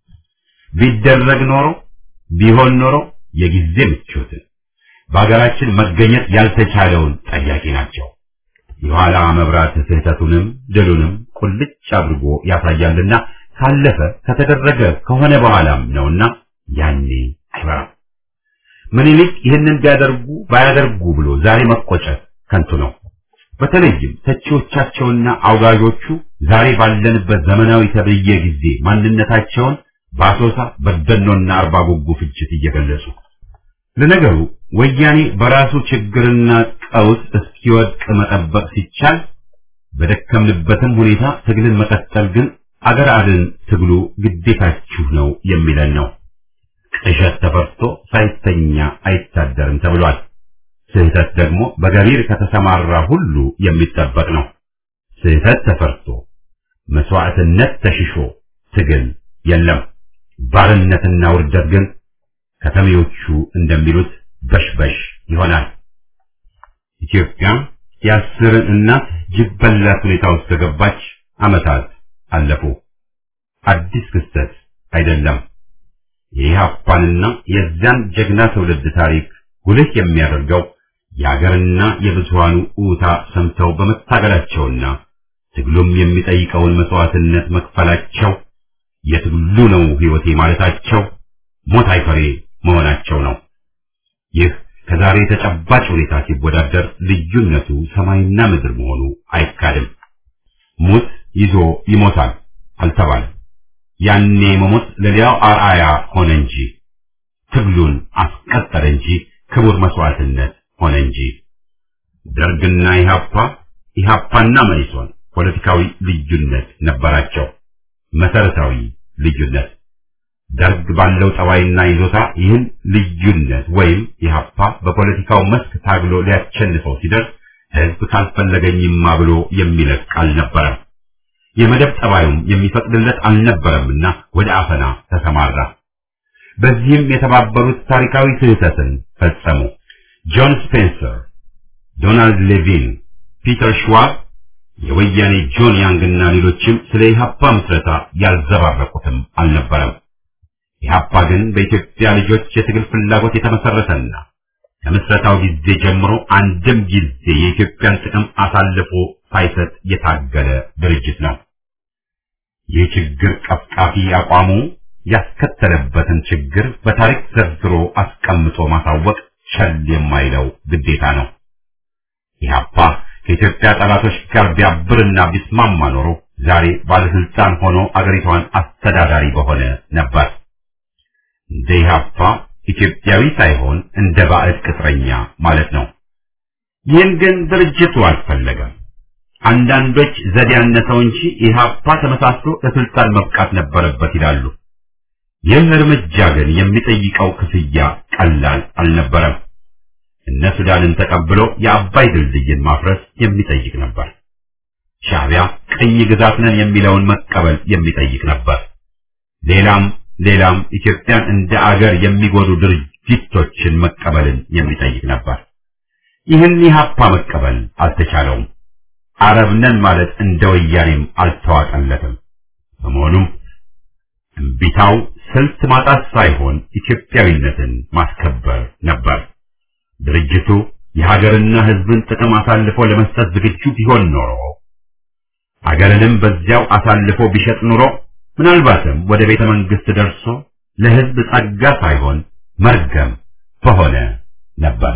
ቢደረግ ኖሮ ቢሆን ኖሮ የጊዜ ምቾትን በሀገራችን መገኘት ያልተቻለውን ጠያቂ ናቸው። የኋላ መብራት ስህተቱንም ድሉንም ቁልጭ አድርጎ ያሳያልና ካለፈ ከተደረገ ከሆነ በኋላም ነውና ያኔ አይበራም። ምኒልክ ይህንን ቢያደርጉ ባያደርጉ ብሎ ዛሬ መቆጨት ከንቱ ነው። በተለይም ተቺዎቻቸውና አውጋዦቹ ዛሬ ባለንበት ዘመናዊ ተብዬ ጊዜ ማንነታቸውን በአሶሳ በደኖና አርባ ጉጉ ፍጅት እየገለጹ ለነገሩ ወያኔ በራሱ ችግርና ቀውስ እስኪወድቅ መጠበቅ ሲቻል በደከምንበትም ሁኔታ ትግልን መቀጠል ግን አገር አድን ትግሉ ግዴታችሁ ነው የሚለን ነው። ቅዠት ተፈርቶ ሳይተኛ አይታደርም ተብሏል። ስህተት ደግሞ በገቢር ከተሰማራ ሁሉ የሚጠበቅ ነው። ስህተት ተፈርቶ መስዋዕትነት ተሽሾ ትግል የለም። ባርነትና ውርደት ግን ከተሜዎቹ እንደሚሉት በሽበሽ ይሆናል። ኢትዮጵያ የአስርን እናት ጅብ በላት ሁኔታ ውስጥ ከገባች ዓመታት አለፉ። አዲስ ክስተት አይደለም። የኢህአፓንና የዚያን ጀግና ትውልድ ታሪክ ጉልህ የሚያደርገው የአገርና የብዙሃኑ ኡታ ሰምተው በመታገላቸውና ትግሉም የሚጠይቀውን መስዋዕትነት መክፈላቸው የትግሉ ነው ሕይወቴ ማለታቸው ሞት አይፈሬ መሆናቸው ነው። ይህ ከዛሬ ተጨባጭ ሁኔታ ሲወዳደር ልዩነቱ ሰማይና ምድር መሆኑ አይካድም። ሙት ይዞ ይሞታል አልተባለም። ያኔ መሞት ለሌላው አርአያ ሆነ እንጂ ትግሉን አስቀጠለ እንጂ ክቡር መስዋዕትነት ሆነ እንጂ ደርግና ኢህአፓ ኢህአፓና መኢሶን ፖለቲካዊ ልዩነት ነበራቸው። መሰረታዊ ልዩነት ደርግ ባለው ጠባይና ይዞታ ይህን ልዩነት ወይም ኢህአፓ በፖለቲካው መስክ ታግሎ ሊያቸንፈው ሲደርስ ህዝብ ካልፈለገኝማ ብሎ የሚለቅ አልነበረም። የመደብ ጠባዩም የሚፈቅድለት አልነበረምና ወደ አፈና ተሰማራ። በዚህም የተባበሩት ታሪካዊ ስህተትን ፈጸሙ። ጆን ስፔንሰር፣ ዶናልድ ሌቪን፣ ፒተር ሽዋብ፣ የወያኔ ጆን ያንግና ሌሎችም ስለ ኢህአፓ ምስረታ ያልዘባረቁትም አልነበረም። ኢህአፓ ግን በኢትዮጵያ ልጆች የትግል ፍላጎት የተመሰረተና ከምስረታው ጊዜ ጀምሮ አንድም ጊዜ የኢትዮጵያን ጥቅም አሳልፎ ሳይሰጥ የታገለ ድርጅት ነው። ይህ ችግር ቀፍቃፊ አቋሙ ያስከተለበትን ችግር በታሪክ ዘርዝሮ አስቀምጦ ማሳወቅ ቸል የማይለው ግዴታ ነው። ኢህአፓ ከኢትዮጵያ ጠላቶች ጋር ቢያብርና ቢስማማ ኖሮ ዛሬ ባለስልጣን ሆኖ አገሪቷን አስተዳዳሪ በሆነ ነበር። እንደ ኢህአፓ ኢትዮጵያዊ ሳይሆን እንደ ባዕድ ቅጥረኛ ማለት ነው። ይህን ግን ድርጅቱ አልፈለገም። አንዳንዶች ዘዴ ያነሰው እንጂ ኢህአፓ ተመሳስሎ ለስልጣን መብቃት ነበረበት ይላሉ። ይህ እርምጃ ግን የሚጠይቀው ክፍያ ቀላል አልነበረም። እነ ሱዳንን ተቀብሎ የአባይ ድልድይን ማፍረስ የሚጠይቅ ነበር። ሻዕቢያ ቅኝ ግዛት ነን የሚለውን መቀበል የሚጠይቅ ነበር። ሌላም ሌላም ኢትዮጵያን እንደ አገር የሚጎዱ ድርጊቶችን መቀበልን የሚጠይቅ ነበር። ይህን ኢህአፓ መቀበል አልተቻለውም። አረብ ነን ማለት እንደ ወያኔም አልተዋጠለትም። በመሆኑም እምቢታው ስልት ማጣት ሳይሆን ኢትዮጵያዊነትን ማስከበር ነበር። ድርጅቱ የሀገርና ሕዝብን ጥቅም አሳልፎ ለመስጠት ዝግጁ ቢሆን ኖሮ አገርንም በዚያው አሳልፎ ቢሸጥ ኑሮ ምናልባትም ወደ ቤተ መንግስት ደርሶ ለሕዝብ ጸጋ ሳይሆን መርገም በሆነ ነበር።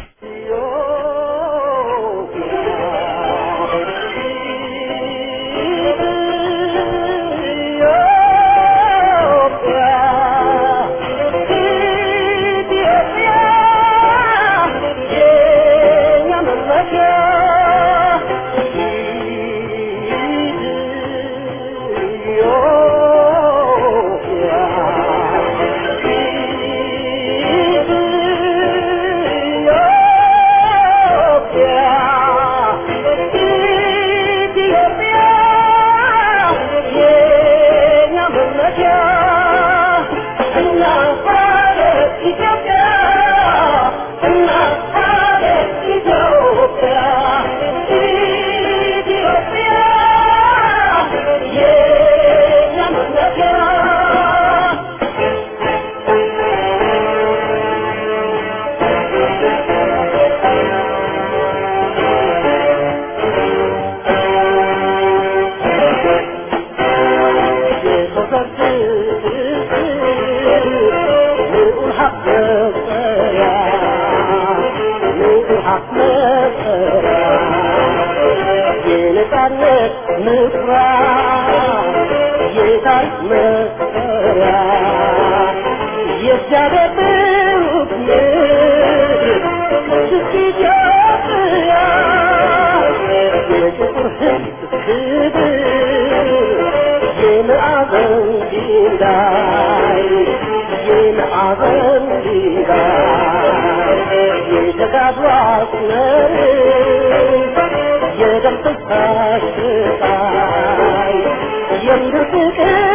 የደም ፍሳሽ ስቃይ የምድር ፍቅር